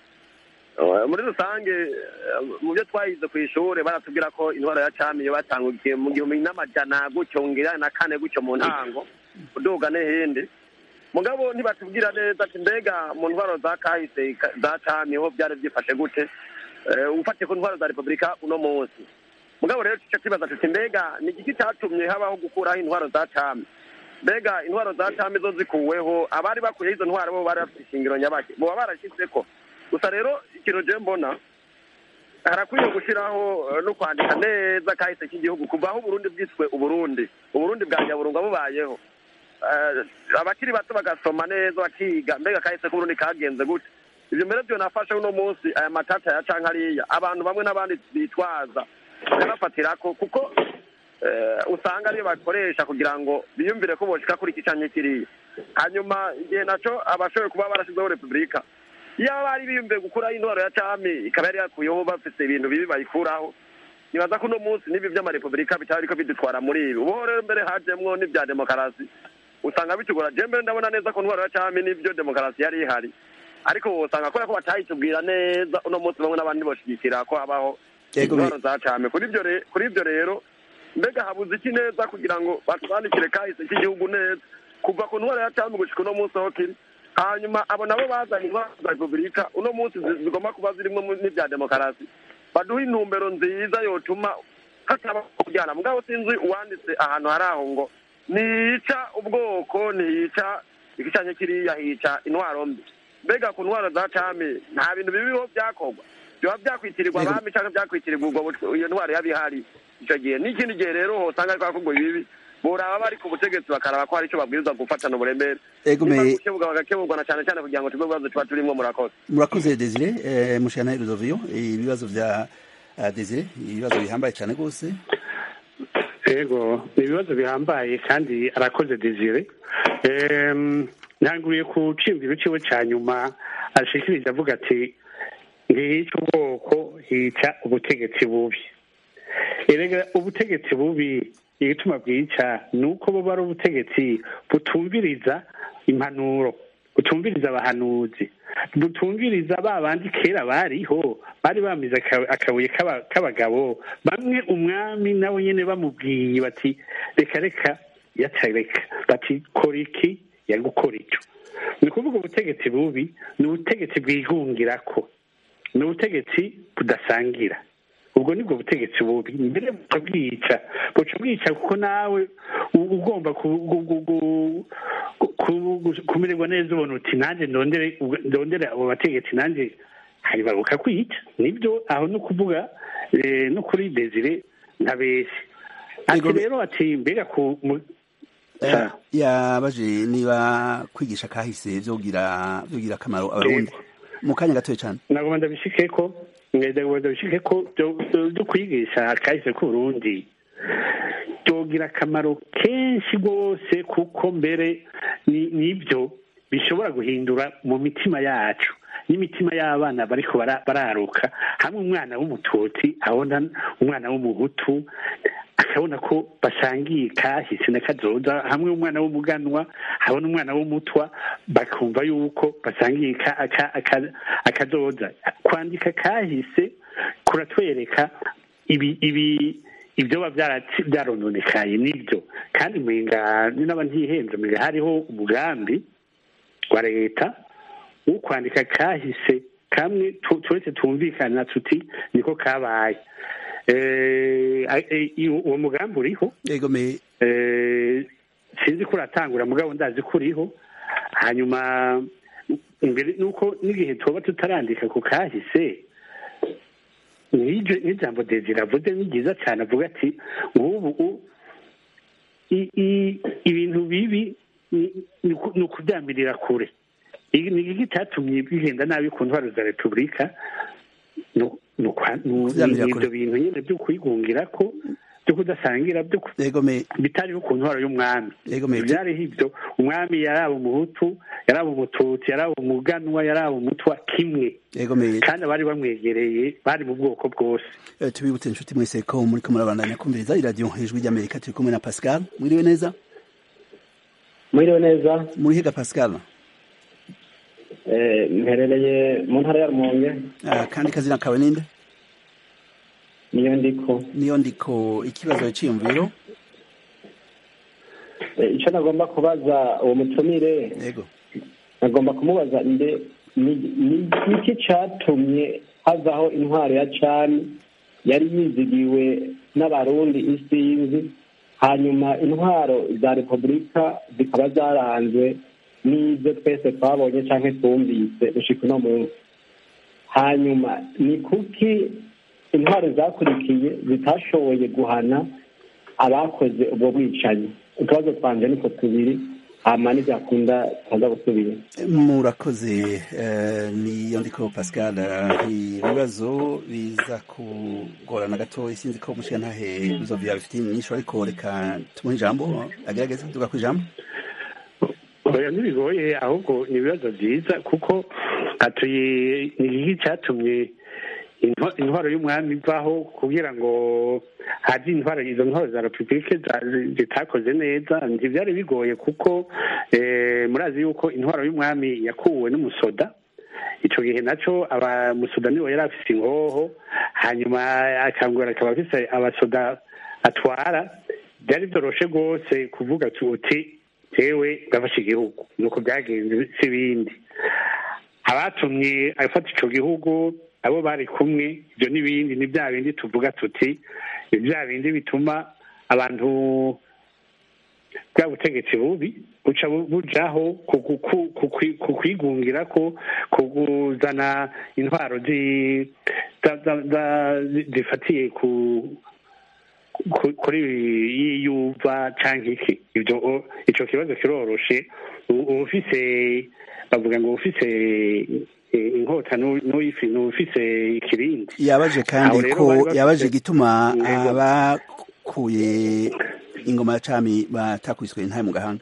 muri rusange mu byo twahize ku ishuri baratubwira ko intwaro ya cami iyo batangukiye mu gihumbi n'amajana gutyo ngira na kane gutyo mu ntango uduga n'ihindi mugabo ntibatubwira neza ati mbega mu ntwaro za kahise za cami ho byari byifashe gute ufatiye ku ntwaro za repubulika uno munsi mugabo rero icyo kibaza tuti mbega ni igiki cyatumye habaho gukuraho intwaro za cami mbega intwaro za cami zo zikuweho abari bakuyeho izo ntwaro bo bari bafite ishingiro nyabaki boba barashyize ko gusa rero ikintu je mbona harakwiye gushyiraho no kwandika neza kahise k'igihugu kuva aho uburundi bwiswe uburundi uburundi bwa nyaburunga bubayeho abakiri bato bagasoma neza bakiga mbega kahise k'uburundi kagenze gute ibyo mbere byo nafashe uno munsi aya matata ya canke ariya abantu bamwe n'abandi bitwaza bakanafatira ko kuko usanga ariyo bakoresha kugira ngo biyumvire ko boshika kuri iki canke kiriya hanyuma igihe naco abashoboye kuba barashizeho repubulika iyo bari biyumviye gukuraho intwaro ya cami ikaba yari yakuyeho bafite ibintu bibi bayikuraho nibaza ko uno munsi n'ibi by'amarepubulika bitaba biriko bidutwara muri ibi ubu rero mbere hajemwo n'ibya demokarasi usanga bitugora je mbere ndabona neza ko intwaro ya cami n'ibyo demokarasi yari ihari ariko usanga kubera ko batayitubwira neza uno munsi bamwe n'abandi boshigikira ko habaho intwaro za cami kuri ibyo rero mbega habuze iki neza kugira ngo batwandikire kahise k'igihugu neza kuva ku ntwaro ya cami gushika uno munsi aho kiri hanyuma abo nabo bazanye intwaro za repubulika uno munsi zigomba kuba zirimo n'ibya demokarasi baduha intumbero nziza yotuma hataba kuryana mugabo sinzi uwanditse ahantu hari aho ngo ntiyica ubwoko ntiyica igicanye kiriya hica intwaro mbi mbega ku ntwaro za cami nta bintu bibiho byakorwa biba byakwitirirwa abami cyangwa byakwitirirwa ubwo iyo ntwaro yaba ihari icyo gihe n'ikindi gihe rero hosanga ariko hakorwa ibibi boraba bari ku butegetsi bakaraba ko hari icyo babwirizwa gufatana uburemere gukeburwa bagakeburwa na cyane cyane kugira ngo tube ibibazo tuba turimo murakoze
murakoze desire mushana irudoviyo ibibazo bya desire ibibazo bihambaye cyane rwose
yego ni ibibazo bihambaye kandi arakoze desire ntanguriye ku cimviro ciwe ca nyuma ashikirije avuga ati ntihica ubwoko hica ubutegetsi bubi erega ubutegetsi bubi igituma bwica ni uko buba ari ubutegetsi butumviriza impanuro butumviriza abahanuzi butumviriza ba bandi kera bariho bari bamize akabuye k'abagabo bamwe umwami nawe nyine bamubwiye bati reka reka yatareka bati kora iki yagukora icyo ni ukuvuga ubutegetsi bubi ni ubutegetsi bwigungira ko ni ubutegetsi budasangira ubwo nibwo butegetsi bubi mbere buca bwica buca bwica kuko nawe ugomba kumererwa neza ubona uti nanjye ndondere abo bategetsi nanjye hanyuma bukakwica nibyo aho ni ukuvuga no kuri desire nka besi ati rero ati mbega ku
yabaje niba kwigisha kahise byogira byogira akamaro abarundi mu kanya gatoya cyane
ntabwo ndabishike ko ndabishike ko byo kwigisha kahise k'uburundi byogira akamaro kenshi rwose kuko mbere nibyo bishobora guhindura mu mitima yacu n'imitima y'abana bariko bararuka hamwe umwana w'umututsi abona umwana w'umuhutu akabona ko basangiye kahise na kazoza hamwe umwana w'umuganwa habona umwana w'umutwa bakumva yuko basangiye akazoza kwandika kahise kuratwereka ibi ibi ibyo biba byarononekaye nibyo kandi mwenga n'aba ntihenze mwenga hariho umugambi wa leta wo kwandika kahise kamwe turetse tumvikana tuti niko kabaye uwo mugambi uriho sinzi ko uratangura mugabo ndazi ko uriho hanyuma imbere nuko n'igihe tuba tutarandika ku kahise n'ijambo desire avuze ni ryiza cyane avuga ati nk'ubu ibintu bibi ni ukubyamirira kure ni iki cyatumye bigenda nabi ku ntwaro za repubulika ni ibyo bintu nyine byo kwigungira ko byo kudasangira byo bitariho ku ntwaro y'umwami byariho ibyo umwami yaraba umuhutu yaraba umututsi yaraba umuganwa yaraba umutwa kimwe kandi abari bamwegereye bari mu bwoko bwose
tubibutse inshuti mwese ko muri ko murabandanya kumviriza iradiyo ijwi ry'amerika turi kumwe na pascal mwiriwe neza
mwiriwe neza
muri higa pascal
mherereye mu ntara ya rumonge
kandi kazina kawe ninde
niyo ndiko
niyo ndiko ikibazo cyiyumviro
icyo nagomba kubaza uwo mutumire
yego
nagomba kumubaza mbe ni iki cyatumye hazaho intwaro ya cani yari yizigiwe n'abarundi isinzi hanyuma intwaro za repubulika zikaba zaranzwe n'ibyo twese twabonye cyangwa twumvise gushika uno munsi hanyuma ni kuki intwaro zakurikiye zitashoboye guhana abakoze ubwo bwicanyi utubazo twanje niko tubiri hama ntibyakunda tukaza gusubira
murakoze niyo ndiko pascal ibibazo biza kugorana gato sinzi ko mushiga ntahe bizovya bifite inyishu ariko reka tumuhe ijambo agerageze tuga ku ijambo
oya ntibigoye ahubwo ni ibibazo byiza kuko atuye ni iki cyatumye intwaro y'umwami ivaho kugira ngo haje intwaro izo ntwaro za repubulike zitakoze neza ntibyari bigoye kuko murazi yuko intwaro y'umwami yakuwe n'umusoda icyo gihe nacyo abamusoda niwe yari afite ingoho hanyuma akangura akaba afite abasoda atwara byari byoroshe rwose kuvuga uti tewe gafashe igihugu nuko byagenze si ibindi abatumye afata icyo gihugu abo bari kumwe ibyo n'ibindi ni bya bindi tuvuga tuti ni bya bindi bituma abantu bwa butegetsi bubi buca bujaho ku kwigungira ko kuzana intwaro zifatiye kuri yiyuva cyangwa iki ibyo icyo kibazo kiroroshe uba ufise bavuga ngo ufise inkota n'ufise ikirindi
yabaje kandi ko yabaje igituma abakuye ingoma ya cami batakwiswe intaye mu gahanga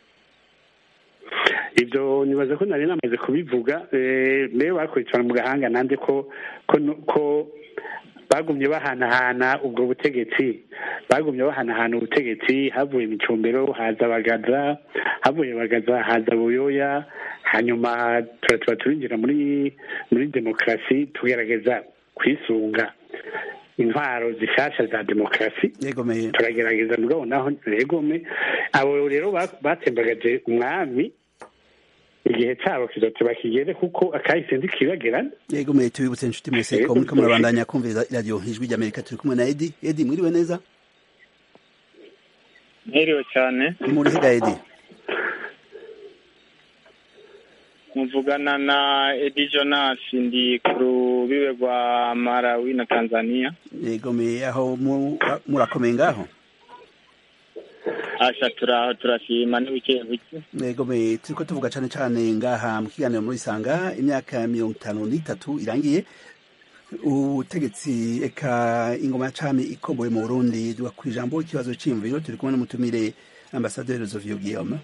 ibyo nibaza ko nari namaze kubivuga mbere bakurikirana mu gahanga nanjye ko ko bagumye bahanahana ubwo butegetsi bagumye bahanahana ubutegetsi havuye imicumbero haza bagaza havuye bagaza haza buyoya hanyuma tuba turinjira muri muri demokarasi tugerageza kwisunga intwaro zishasha za demokarasi turagerageza mugabo naho regome abo rero batembagaje umwami igihe cyabo kizote kigere kuko akahise ntikibagerana
yego mwe tubibutse inshuti mwese ko muriko murabandanya kumviriza iradiyo ijwi ry'amerika turi kumwe na edi edi mwiriwe neza
mwiriwe cyane
muri higa edi
muvugana na edi jonas ndi ku rubibe rwa marawi na tanzania
yego me aho murakomeye ngaho
asha turaho turashima ni buke buke
yego me turiko tuvuga cane cane ngaha mu kiganiro muri sanga imyaka mirongo itanu n'itatu irangiye ubutegetsi eka ingoma ya cami ikomboye mu burundi duga ku ijambo ikibazo c'imviro turi kumwe n'umutumire ambasaderi zovio guillaume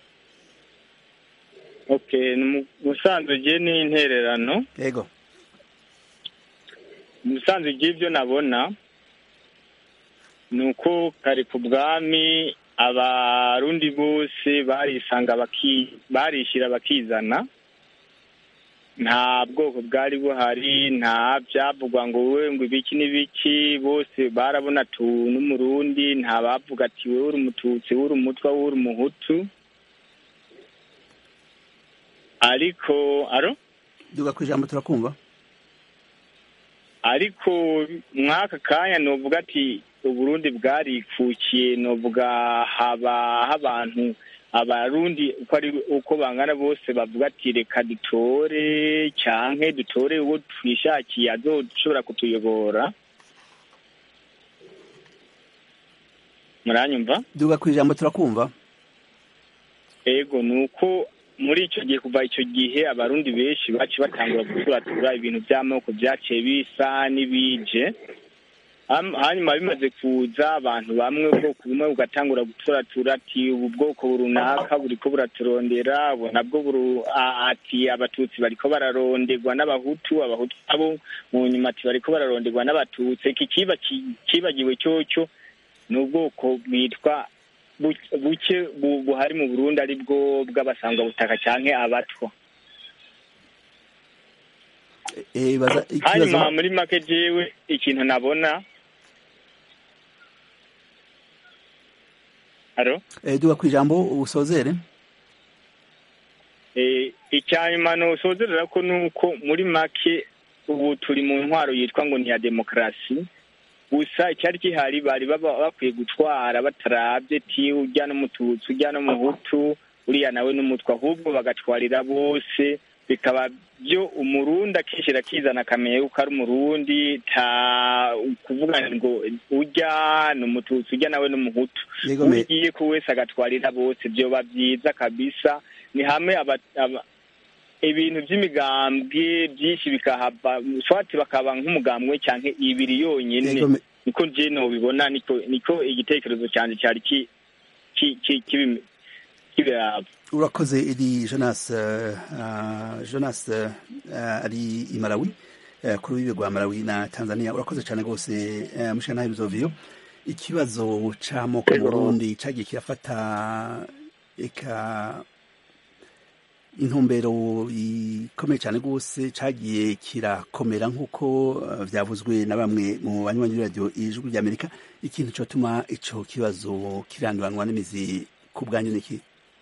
okay musanzwe je ni intererano
yego
musanzwe ry'ibyo nabona ni uko kare ku bwami abarundi bose barisanga barishyira bakizana nta bwoko bwari buhari nta byavugwa ngo wowe ngo ibiki n'ibiki bose barabona tu n'umurundi nta bavuga ati wowe uri umututsi wowe uri umutwa wowe uri umuhutu ariko aro
duga ku ijambo turakumva
ariko mwaka kanya novuga ati uburundi bwarikukiye novuga habaho abantu abarundi uko ari uko bangana bose bavuga ati reka dutore canke dutore uwo twishakiye azoshobora kutuyobora muranyumva
duga ku ijambo turakumva
ego ni uko muri icyo gihe kuva icyo gihe abarundi benshi baci batangura guturatura ibintu by'amoko byaciye bisa n'ibije Ham- hanyuma bimaze kuza abantu bamwe ubwoko bumwe bugatangura guturatura ati ubu bwoko runaka buriko buraturondera ubu nabwo buru a- ati abatutsi bariko bararonderwa n'abahutu abahutu nabo mu nyuma ati bariko bararonderwa n'abatutsi iki kiba ki- kibagiwe cyoco ni ubwoko bwitwa bu- buke bu- buhari mu burundi ari bwo bw'abasangwabutaka canke abatwa
Eh, baza
hanyuma
ikibazo
muri make jewe ikintu nabona haro
eh, duga ku ijambo usozere
Eh, icyanyuma nosozerera ko nuko muri make ubu turi mu ntwaro yitwa ngo ni iya demokarasi gusa icyari gihari bari baba bakwiye gutwara batarabye ti ujya n'umututsi ujya n'umuhutu uriya nawe n'umutwe ahubwo bagatwarira bose bikaba byo umurundi akishyira akizana akamenya yuko ari umurundi ta kuvuga ngo ujya ni umututsi ujya nawe n'umuhutu
Yego, me-
ugiye ko wese agatwarira bose byoba byiza kabisa ni hamwe aba, aba, ibintu by'imigambwe byinshi bikahava swati bakaba nk'umugambwe cyangwa ibiri yonyine
Yego, me-
niko je nobibona niko niko igitekerezo cyanje cyari ki ki ki kibi- kibiraba
urakoze iri jonas eh, ah, jonas eh, ari i malawi eh, kuri wiwe rwa malawi na tanzania urakoze cyane rwose eh, mushana bizoviyo ikibazo c'amoko mu burundi cagiye kirafata eka intumbero ikomeye cyane rwose cagiye kirakomera nk'uko eh, vyavuzwe na bamwe mu banywanyi b'iradiyo ijwi ry'amerika ikintu cotuma ico kibazo kiranduranwa n'imizi ku bwanyu niki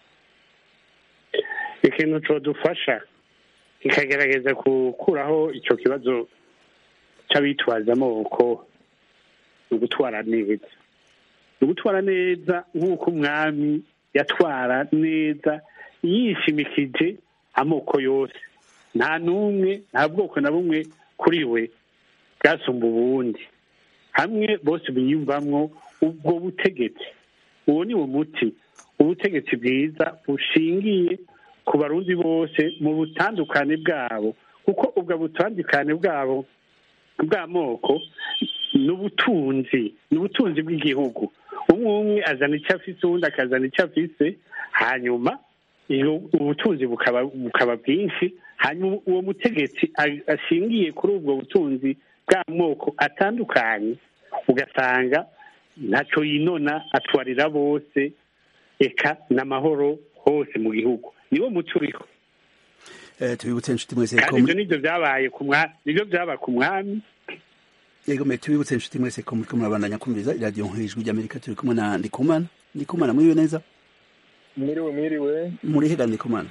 ikintu codufasha kikagerageza gukuraho icyo kibazo cy'abitwaza amoko ni ugutwara neza ni ugutwara neza nk'uko umwami yatwara neza yishimikije amoko yose nta n'umwe nta bwoko na bumwe kuri we bwasumba ubundi hamwe bose biyumvamwo ubwo butegetsi uwo ni wo muti ubutegetsi bwiza bushingiye ku barundi bose mu butandukane bwabo kuko ubwo butandukane bwabo bw'amoko ni ubutunzi ni ubutunzi bw'igihugu umwe umwe azana icyo afise uwundi akazana icyo afise hanyuma iyo ubutunzi bukaba bukaba bwinshi hanyuma uwo mutegetsi a- ashingiye kuri ubwo butunzi bw'amoko atandukanye ugasanga ntacyo yinona atwarira bose eka n'amahoro hose mu gihugu niwo muti uriho
Eh, tubibutse inshuti mwese ko
kandi ibyo nibyo byabaye ku mwami nibyo byaba ku mwami
yego mbe tubibutse inshuti mwese ko muriko murabandanya kumviriza iradiyo nk'ijwi ry'amerika turi kumwe na ndikumana ndikumana mwiriwe neza
mwiriwe mwiriwe
muri hega ndikumana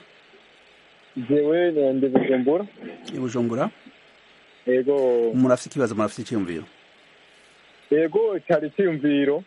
jewe ndi bujumbura
i bujumbura
yego
murafite ikibazo murafite icyiyumviro
yego cyari icyiyumviro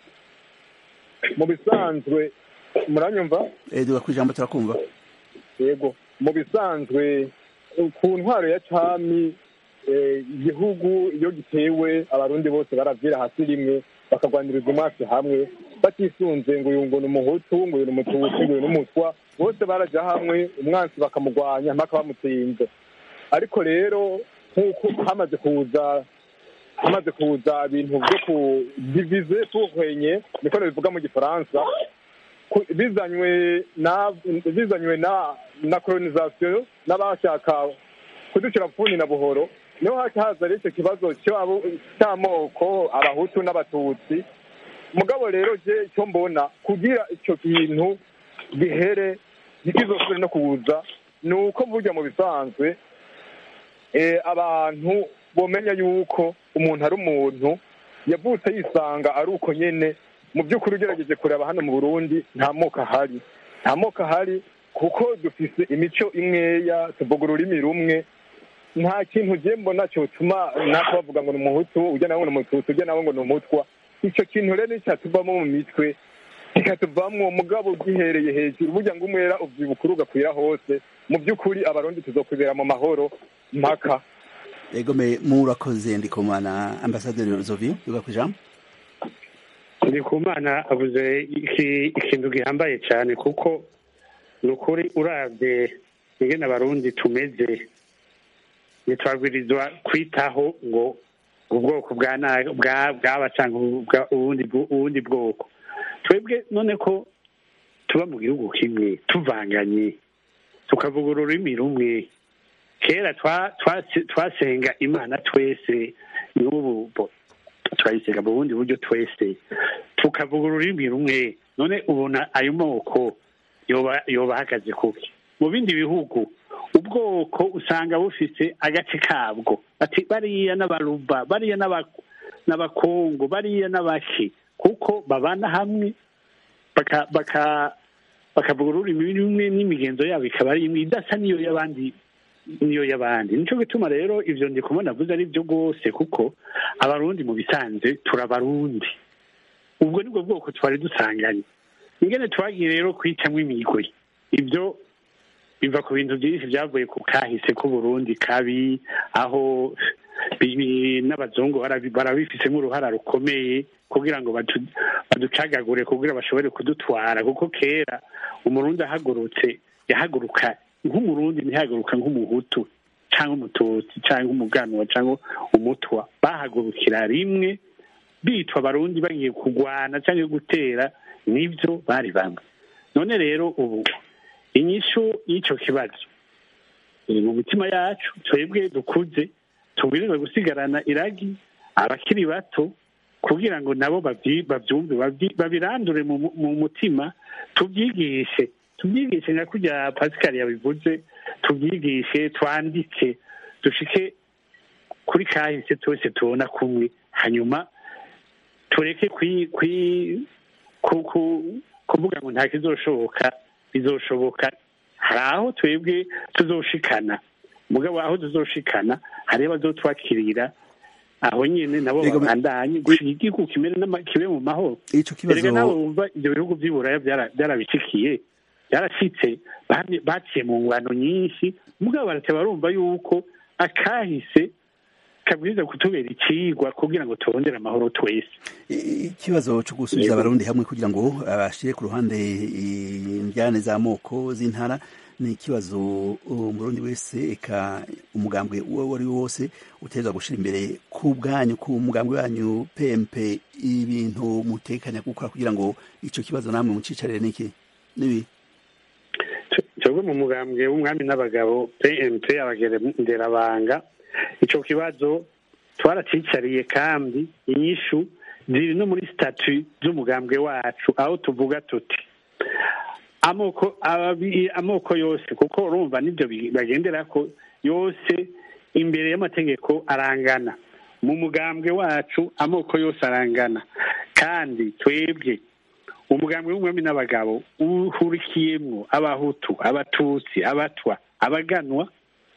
mu bisanzwe muranyumva
Eh, duga ku ijambo turakumva
yego mu bisanzwe ku ntwaro ya cami eh, igihugu iyo gitewe abarundi bose baravyira hasi rimwe bakagwaniriza umwasi hamwe batisunze ngo uyu ngo ni umuhutu ngo uyu ni umututsi ngo uyu ni umutwa bose baraja hamwe umwansi bakamugwanya mpaka bamutsinze ariko rero nk'uko hamaze kuza hamaze kuza ibintu byo kudivize tuhwenye niko bivuga mu gifaransa ku- bizanywe na bizanywe na na colonisation n'abashaka kuducira pfuni na buhoro niho haca haza rero icyo kibazo cy'abo- cy'amoko abahutu n'abatutsi mugabo rero je icyo mbona kugira icyo kintu gihere ntikizosubire no kuza ni uko burya mu bisanzwe eh, abantu bomenya yuko umuntu ari umuntu yavutse yisanga ari uko nyene mu by'ukuri ugerageje kureba hano mu burundi nta moko ahari nta moko ahari kuko dufise imico imweya tuvuga ururimi rumwe nta kintu ugiye mbona cyotuma natwe bavuga ngo ni umuhutu ujya nawe ngo ni umututsi ujya nawe ngo ni umutwa icyo kintu rero nicyatuvamo mu mitwe kikatuvamwo mugabo ugihereye hejuru burya ngo umwera uvyibuka urugakwira hose mu by'ukuri abarundi tuzokwibera mu mahoro mpaka
egome murakoze ndikumana ambasaderi Rozovi yuga ku ijambo
ndikumana avuze iki- ikintu gihambaye cyane kuko ni ukuri urabye ingene abarundi tumeze ntitwabwirizwa kwitaho ngo ubwoko bwa na- bwa- bwaba cyangwa ubwa- ubundi bwo- ubundi bwoko twebwe none ko tuba mu gihugu kimwe tuvanganye tukavuga ururimi rumwe kera twa- twase- twasenga imana twese n'ubu bo- turayisenga mu bundi buryo twese tukavuga ururimi rumwe none ubona ayo moko yoba yoba ahagaze kuki mu bindi bihugu ubwoko usanga bufise agace kabwo ati bariya n'abaruba bariya n'aba- n'abakongo bariya n'abaki kuko babana hamwe baka baka bakavuga ururimi rumwe n'imigenzo yabo ikaba ari imwe idasa n'iyo y'abandi niyo y'abandi nico gituma rero ivyo ndi kubona avuze ari byo rwose kuko abarundi mu bisanzwe turabarundi ubwo nibwo bwoko twari dusanganye ingene twagiye rero kwicamwo imigwi ibyo biva ku bintu byinshi byavuye ku kahise k'uburundi kabi aho bi- bi- n'abazungu barabi- barabifisemo uruhara rukomeye kugira ngo batu- baducagagure kugira bashobore kudutwara kuko kera umurundi ahagurutse yahaguruka nk'umurundi ntihaguruka nk'umuhutu cyangwa umututsi cyangwa umuganwa cyangwa umutwa bahagurukira rimwe bitwa abarundi bagiye kurwana cyangwa gutera nibyo bari bamwe none rero ubu inyishu y'icyo kibazo iri mu mitima yacu twebwe dukuze tubwirizwa gusigarana iragi abakiri bato kugira ngo nabo babyi- babyumve babyi- babirandure mu mu- mu mutima tubyigishe tubyigishe nka kurya pascal yabivuze tubyigishe twandike dushike kuri kahise twese tubona kumwe hanyuma tureke kwi kwi ku- ku- kuvuga ngo nta kizoshoboka bizoshoboka hari aho twebwe tuzoshikana mugabo aho tuzoshikana hariho abazotwakirira aho nyine nabo
Yego, me-
babandanye gushika igihugu kimere n'ama- kibe mu mahoro
ico kibazo
erega nawe wumva ibyo bihugu by'i buraya byara- byarabishikiye byarashitse bamye- baciye mu ngwano nyinshi mugabo barateba barumva yuko akahise kabwiza kutubera icigwa kugira ngo turondere amahoro twese
ikibazo cyo gusubiza abarundi hamwe kugira ngo abashire ku ruhande indyane z'amoko z'intara ni ikibazo umurundi wese eka umugambwe uwo ari wo wose utegerezwa gushira imbere ku bwanyu ku mugambwe wanyu pempe ibintu mutekanya gukora kugira ngo ico kibazo namwe mucicarire niki nibi
twebwe mu mugambwe w'umwami n'abagabo pmp abagenderabanga ico kibazo twaracicariye kandi inyishu ziri no muri statu z'umugambwe wacu aho tuvuga tuti amoko ababi- amoko yose kuko urumva nibyo bi- bagenderako yose imbere y'amategeko arangana mu mugambwe wacu amoko yose arangana kandi twebwe umugambwe w'umwami n'abagabo uhurikiyemwo abahutu abatutsi abatwa abaganwa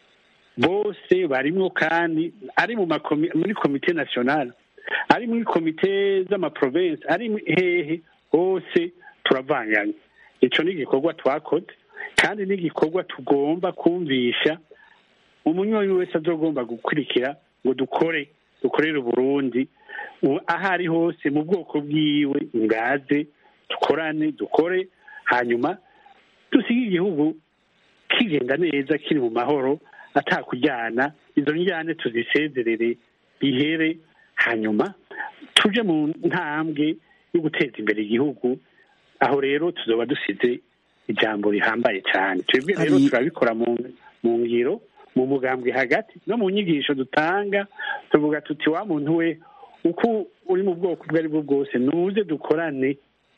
bose barimwo kandi ari mu makomi- muri komite nationale ari muri komite z'amaprovensi ari mu- hehe hose turavanganye ico ni igikorwa twakoze kandi ni igikorwa tugomba kumvisha umunywanyi wese azogomba gukurikira ngo dukore dukorere uburundi u- aho ari hose mu bwoko bwiwe ngaze dukorane dukore hanyuma dusige igihugu kigenda neza kiri mu mahoro atakujyana izo njyane tuzisezerere bihere hanyuma tuje mu ntambwe yo guteza imbere igihugu aho rero tuzoba dusize ijambo rihambaye cyane twebwe rero
Hari-
turabikora mu mu ngiro mu mugambwe hagati no mu nyigisho dutanga tuvuga tuti wa muntu we uko uri mu bwoko ubwo ari bwo bwose nuze dukorane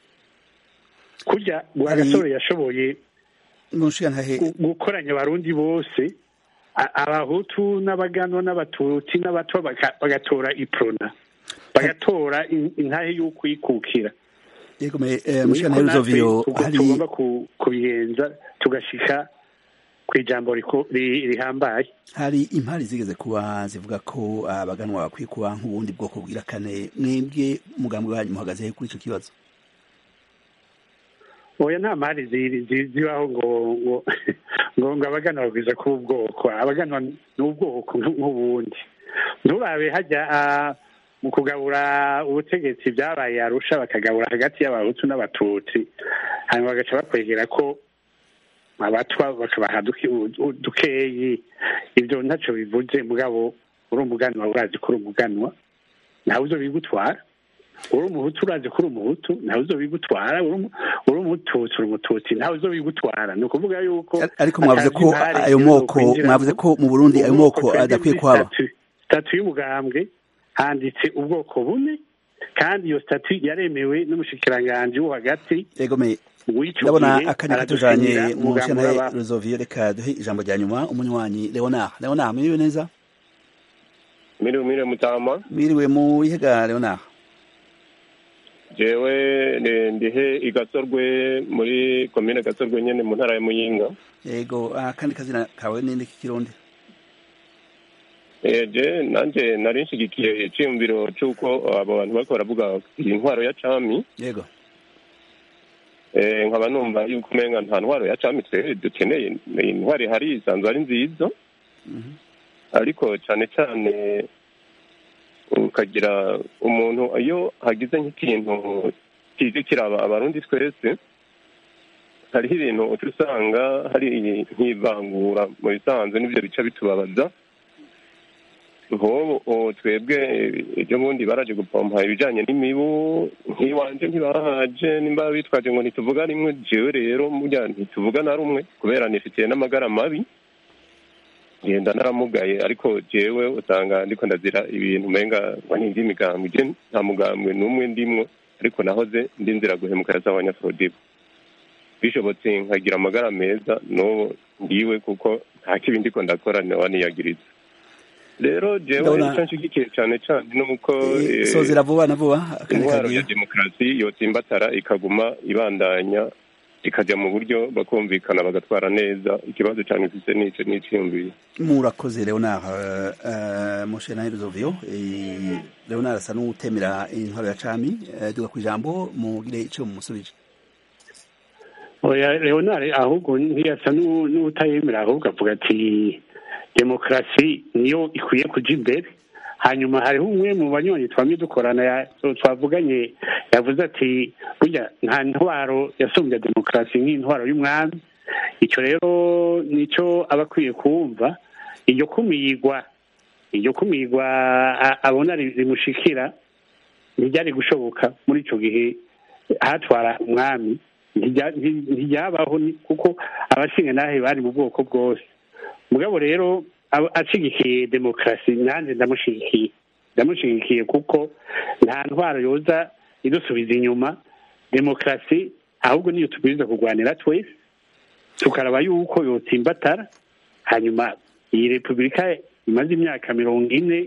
kurya rwagasore yashoboye
mushigantahe
gu- gukoranya abarundi bose a- abahutu n'abaganwa n'abatutsi n'abatwa baka- bagatora iprona bagatora in- intahe y'ukwikukira
yego me eh,
niko
mushigantahe
natwe
Ruzovio
tugo-
hari
tugomba ku- kubigenza tugashika ku ijambo riko- ri- rihambaye
hari impari zigeze kuba zivuga ko abaganwa bakwiye kuba nk'ubundi bwoko bwira kane mwebwe umugambwe wanyu muhagaze he kuri ico kibazo
oya nta mari zi- zi- zibaho ngo ngo ngo ngo abaganwa bagwiza kuba ubwoko abaganwa ni ubwoko nk'u- nk'ubundi nturabe hajya ah, mu kugabura ubutegetsi byabaye arusha bakagabura hagati y'abahutu n'abatutsi hanyuma bagaca bakwegera ko abatwa bakabaha duke- u- dukeyi ibyo ntacyo bivuze mugabo uri umuganwa urazi ko uri umuganwa ntawe uzo bigutwara uri umuhutu urazi ko uri umuhutu ntawe uzo bigutwara uri umu- uri umututsi uri umututsi ntawe uzo bigutwara ni ukuvuga yuko
ariko mwavuze ko
atazi impari
ayo
zizo
moko
kwinjiramo.
mwavuze ko mu burundi ayo moko
Ubwoko
adakwiye
twebwe
kuhaba
muri statu- statu y'umugambwe handitse ubwoko bune kandi iyo statu yaremewe n'umushikiranganji wo hagati
egomeye
w'icyo
ndabona
gihe
akanya
aradusinyira
katujanye mu
umugambi
nshyantare
w'aba-
ruzoviyo reka duhe ijambo rya nyuma umunywanyi leonard leonard mwiriwe neza
miriwe miriwe mutama
mwiriwe mu ihega leonard
jewe ni- ndihe igasorwe muri komine gasorwe nyene mu ntara ya muyinga
yego akandi kazina kawe ninde k'ikirundi
Eh, je nanje nari nshigikiye iciyumviro c'uko abo bantu bariko baravuga iyi ntwaro ya cami
yego
Eh, nkaba numva yuko umenga nta ntwaro ya cami twe dukeneye Ni intwaro ihari isanzwe ari nziza ariko cane cane ukagira umuntu iyo hagize nk'ikintu kizi kiraba abarundi twese hariho ibintu uca usanga hari nk'ivangura mu bisanzwe n'ivyo bica bitubabaza nk'ubu ubu twebwe ejo bundi baraje gupompa ibijanye n'imibu nk'iwanje ntibahaje nimba bitwaje ngo ntituvuga rimwe jewe rero burya ntituvuga na rumwe kubera nifitiye n'amagara mabi ngenda naramugaye ariko jewe usanga ndiko ndazira ibintu umenga ngo ni ivy'imigambwe je nta mugambwe n'umwe ndimwo ariko nahoze ndi nzira guhemuka ya z'abanyafrodibo bishobotse nkagira amagara meza n'ubu ndiwe kuko nta kibi ndiko ndakora waniyagiriza rero jewe
Ndabona-
ico nshigikiye cane cane nuko eh,
sozera vuba na vuba akanya
intwaro
kagiye
ya demokarasi yotsimbatara ikaguma ibandanya ikajya mu buryo bakumvikana bagatwara neza ikibazo cyane mfise nico n'iciyumviye
murakoze leonard uh, uh, moshe na ruzoviyo eh, leonard asa n'utemera intwaro ya cami uh, duga kw'ijambo mugire ico mumusubije
oya leonard ahubwo ntiyasa n'u- n'utayemera ahubwo avuga ati demokarasi niyo ikwiye kuja imbere hanyuma hariho umwe mu banywanyi twamye dukorana ya- twavuganye yavuze ati burya nta ntwaro yasumbya demokarasi nk'intwaro y'umwami icyo rero nicyo aba akwiye kumva iryo kumigwa iryo kumigwa a- abona ri- rimushikira ntiryari gushoboka muri icyo gihe hatwara umwami ntijya- nti- ntiryabaho ni- kuko abashinga nahe bari mu bwoko bwose mugabo rero aba- ashigikiye demokarasi nanjye ndamushigikiye ndamushigikiye kuko nta ntwaro yoza idusubiza inyuma demokarasi ahubwo niyo tubwiriza kurwanira twese tukaraba yuko yotsimbatara hanyuma iyi repubulika imaze imyaka mirongo ine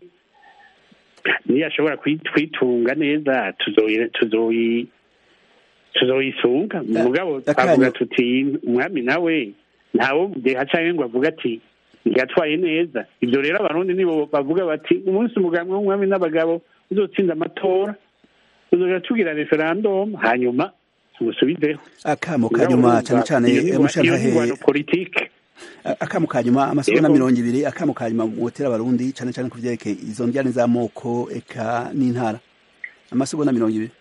niyo ashobora kuyi- kuyitunga neza tuzoyi- tuzoyi tuzoyisunga mugabo twavuga tuti umwami nawe ntawo mudeha canke ngo avuga ati ntiyatwaye neza ibyo rero abarundi nibo bavuga bati umunsi umugambwe w'umwami n'abagabo uzotsinda amatora uzoja tugira referendum hanyuma tumusubizeho
akamo kanyuma cane cane mushantahe
politike
akamo kanyuma amasegonda
Yego.
mirongo ibiri akamo kanyuma mwotera abarundi cane cane ku vyerekeye izo njyane z'amoko eka n'intara amasegonda mirongo ibiri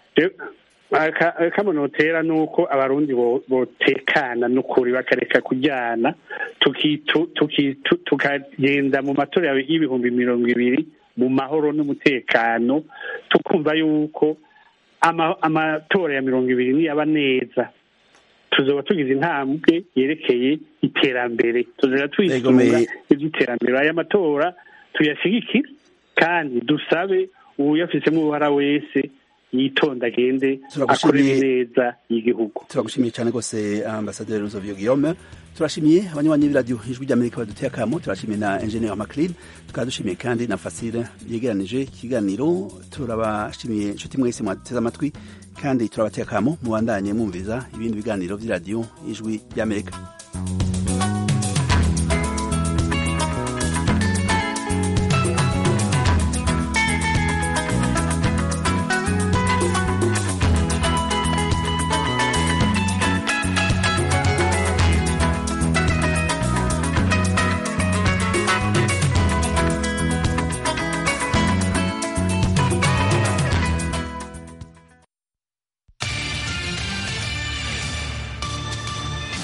akamunotera ni uko abarundi bo- botekana n'ukuri bakareka kujyana tukitu- tukitu- tukagenda mu matora yawe y'ibihumbi mirongo ibiri mu mahoro n'umutekano tukumva yuko ama- amatora ya mirongo ibiri niyaba neza tuzoba tugize intambwe yerekeye iterambere tuzoba twisunga
Egomeye.
iby'iterambere aya matora tuyashigikire kandi dusabe uwuyafisemo uruhara wese yitonda agende akorere
Turagushimiye.
neza y'igihugu
turagushimiye cyane rwose ambasaderi Ruzovio Guillaume turashimiye abanywanyi b'iradiyo ijwi ry'amerika baduteye akamo turashimiye na engineer Maclean tukaba dushimiye kandi na Fasile yegeranije ikiganiro turabashimiye inshuti mwese mwateze amatwi kandi turabateye akamo mubandanye mwumviza ibindi biganiro by'iradiyo ijwi ry'amerika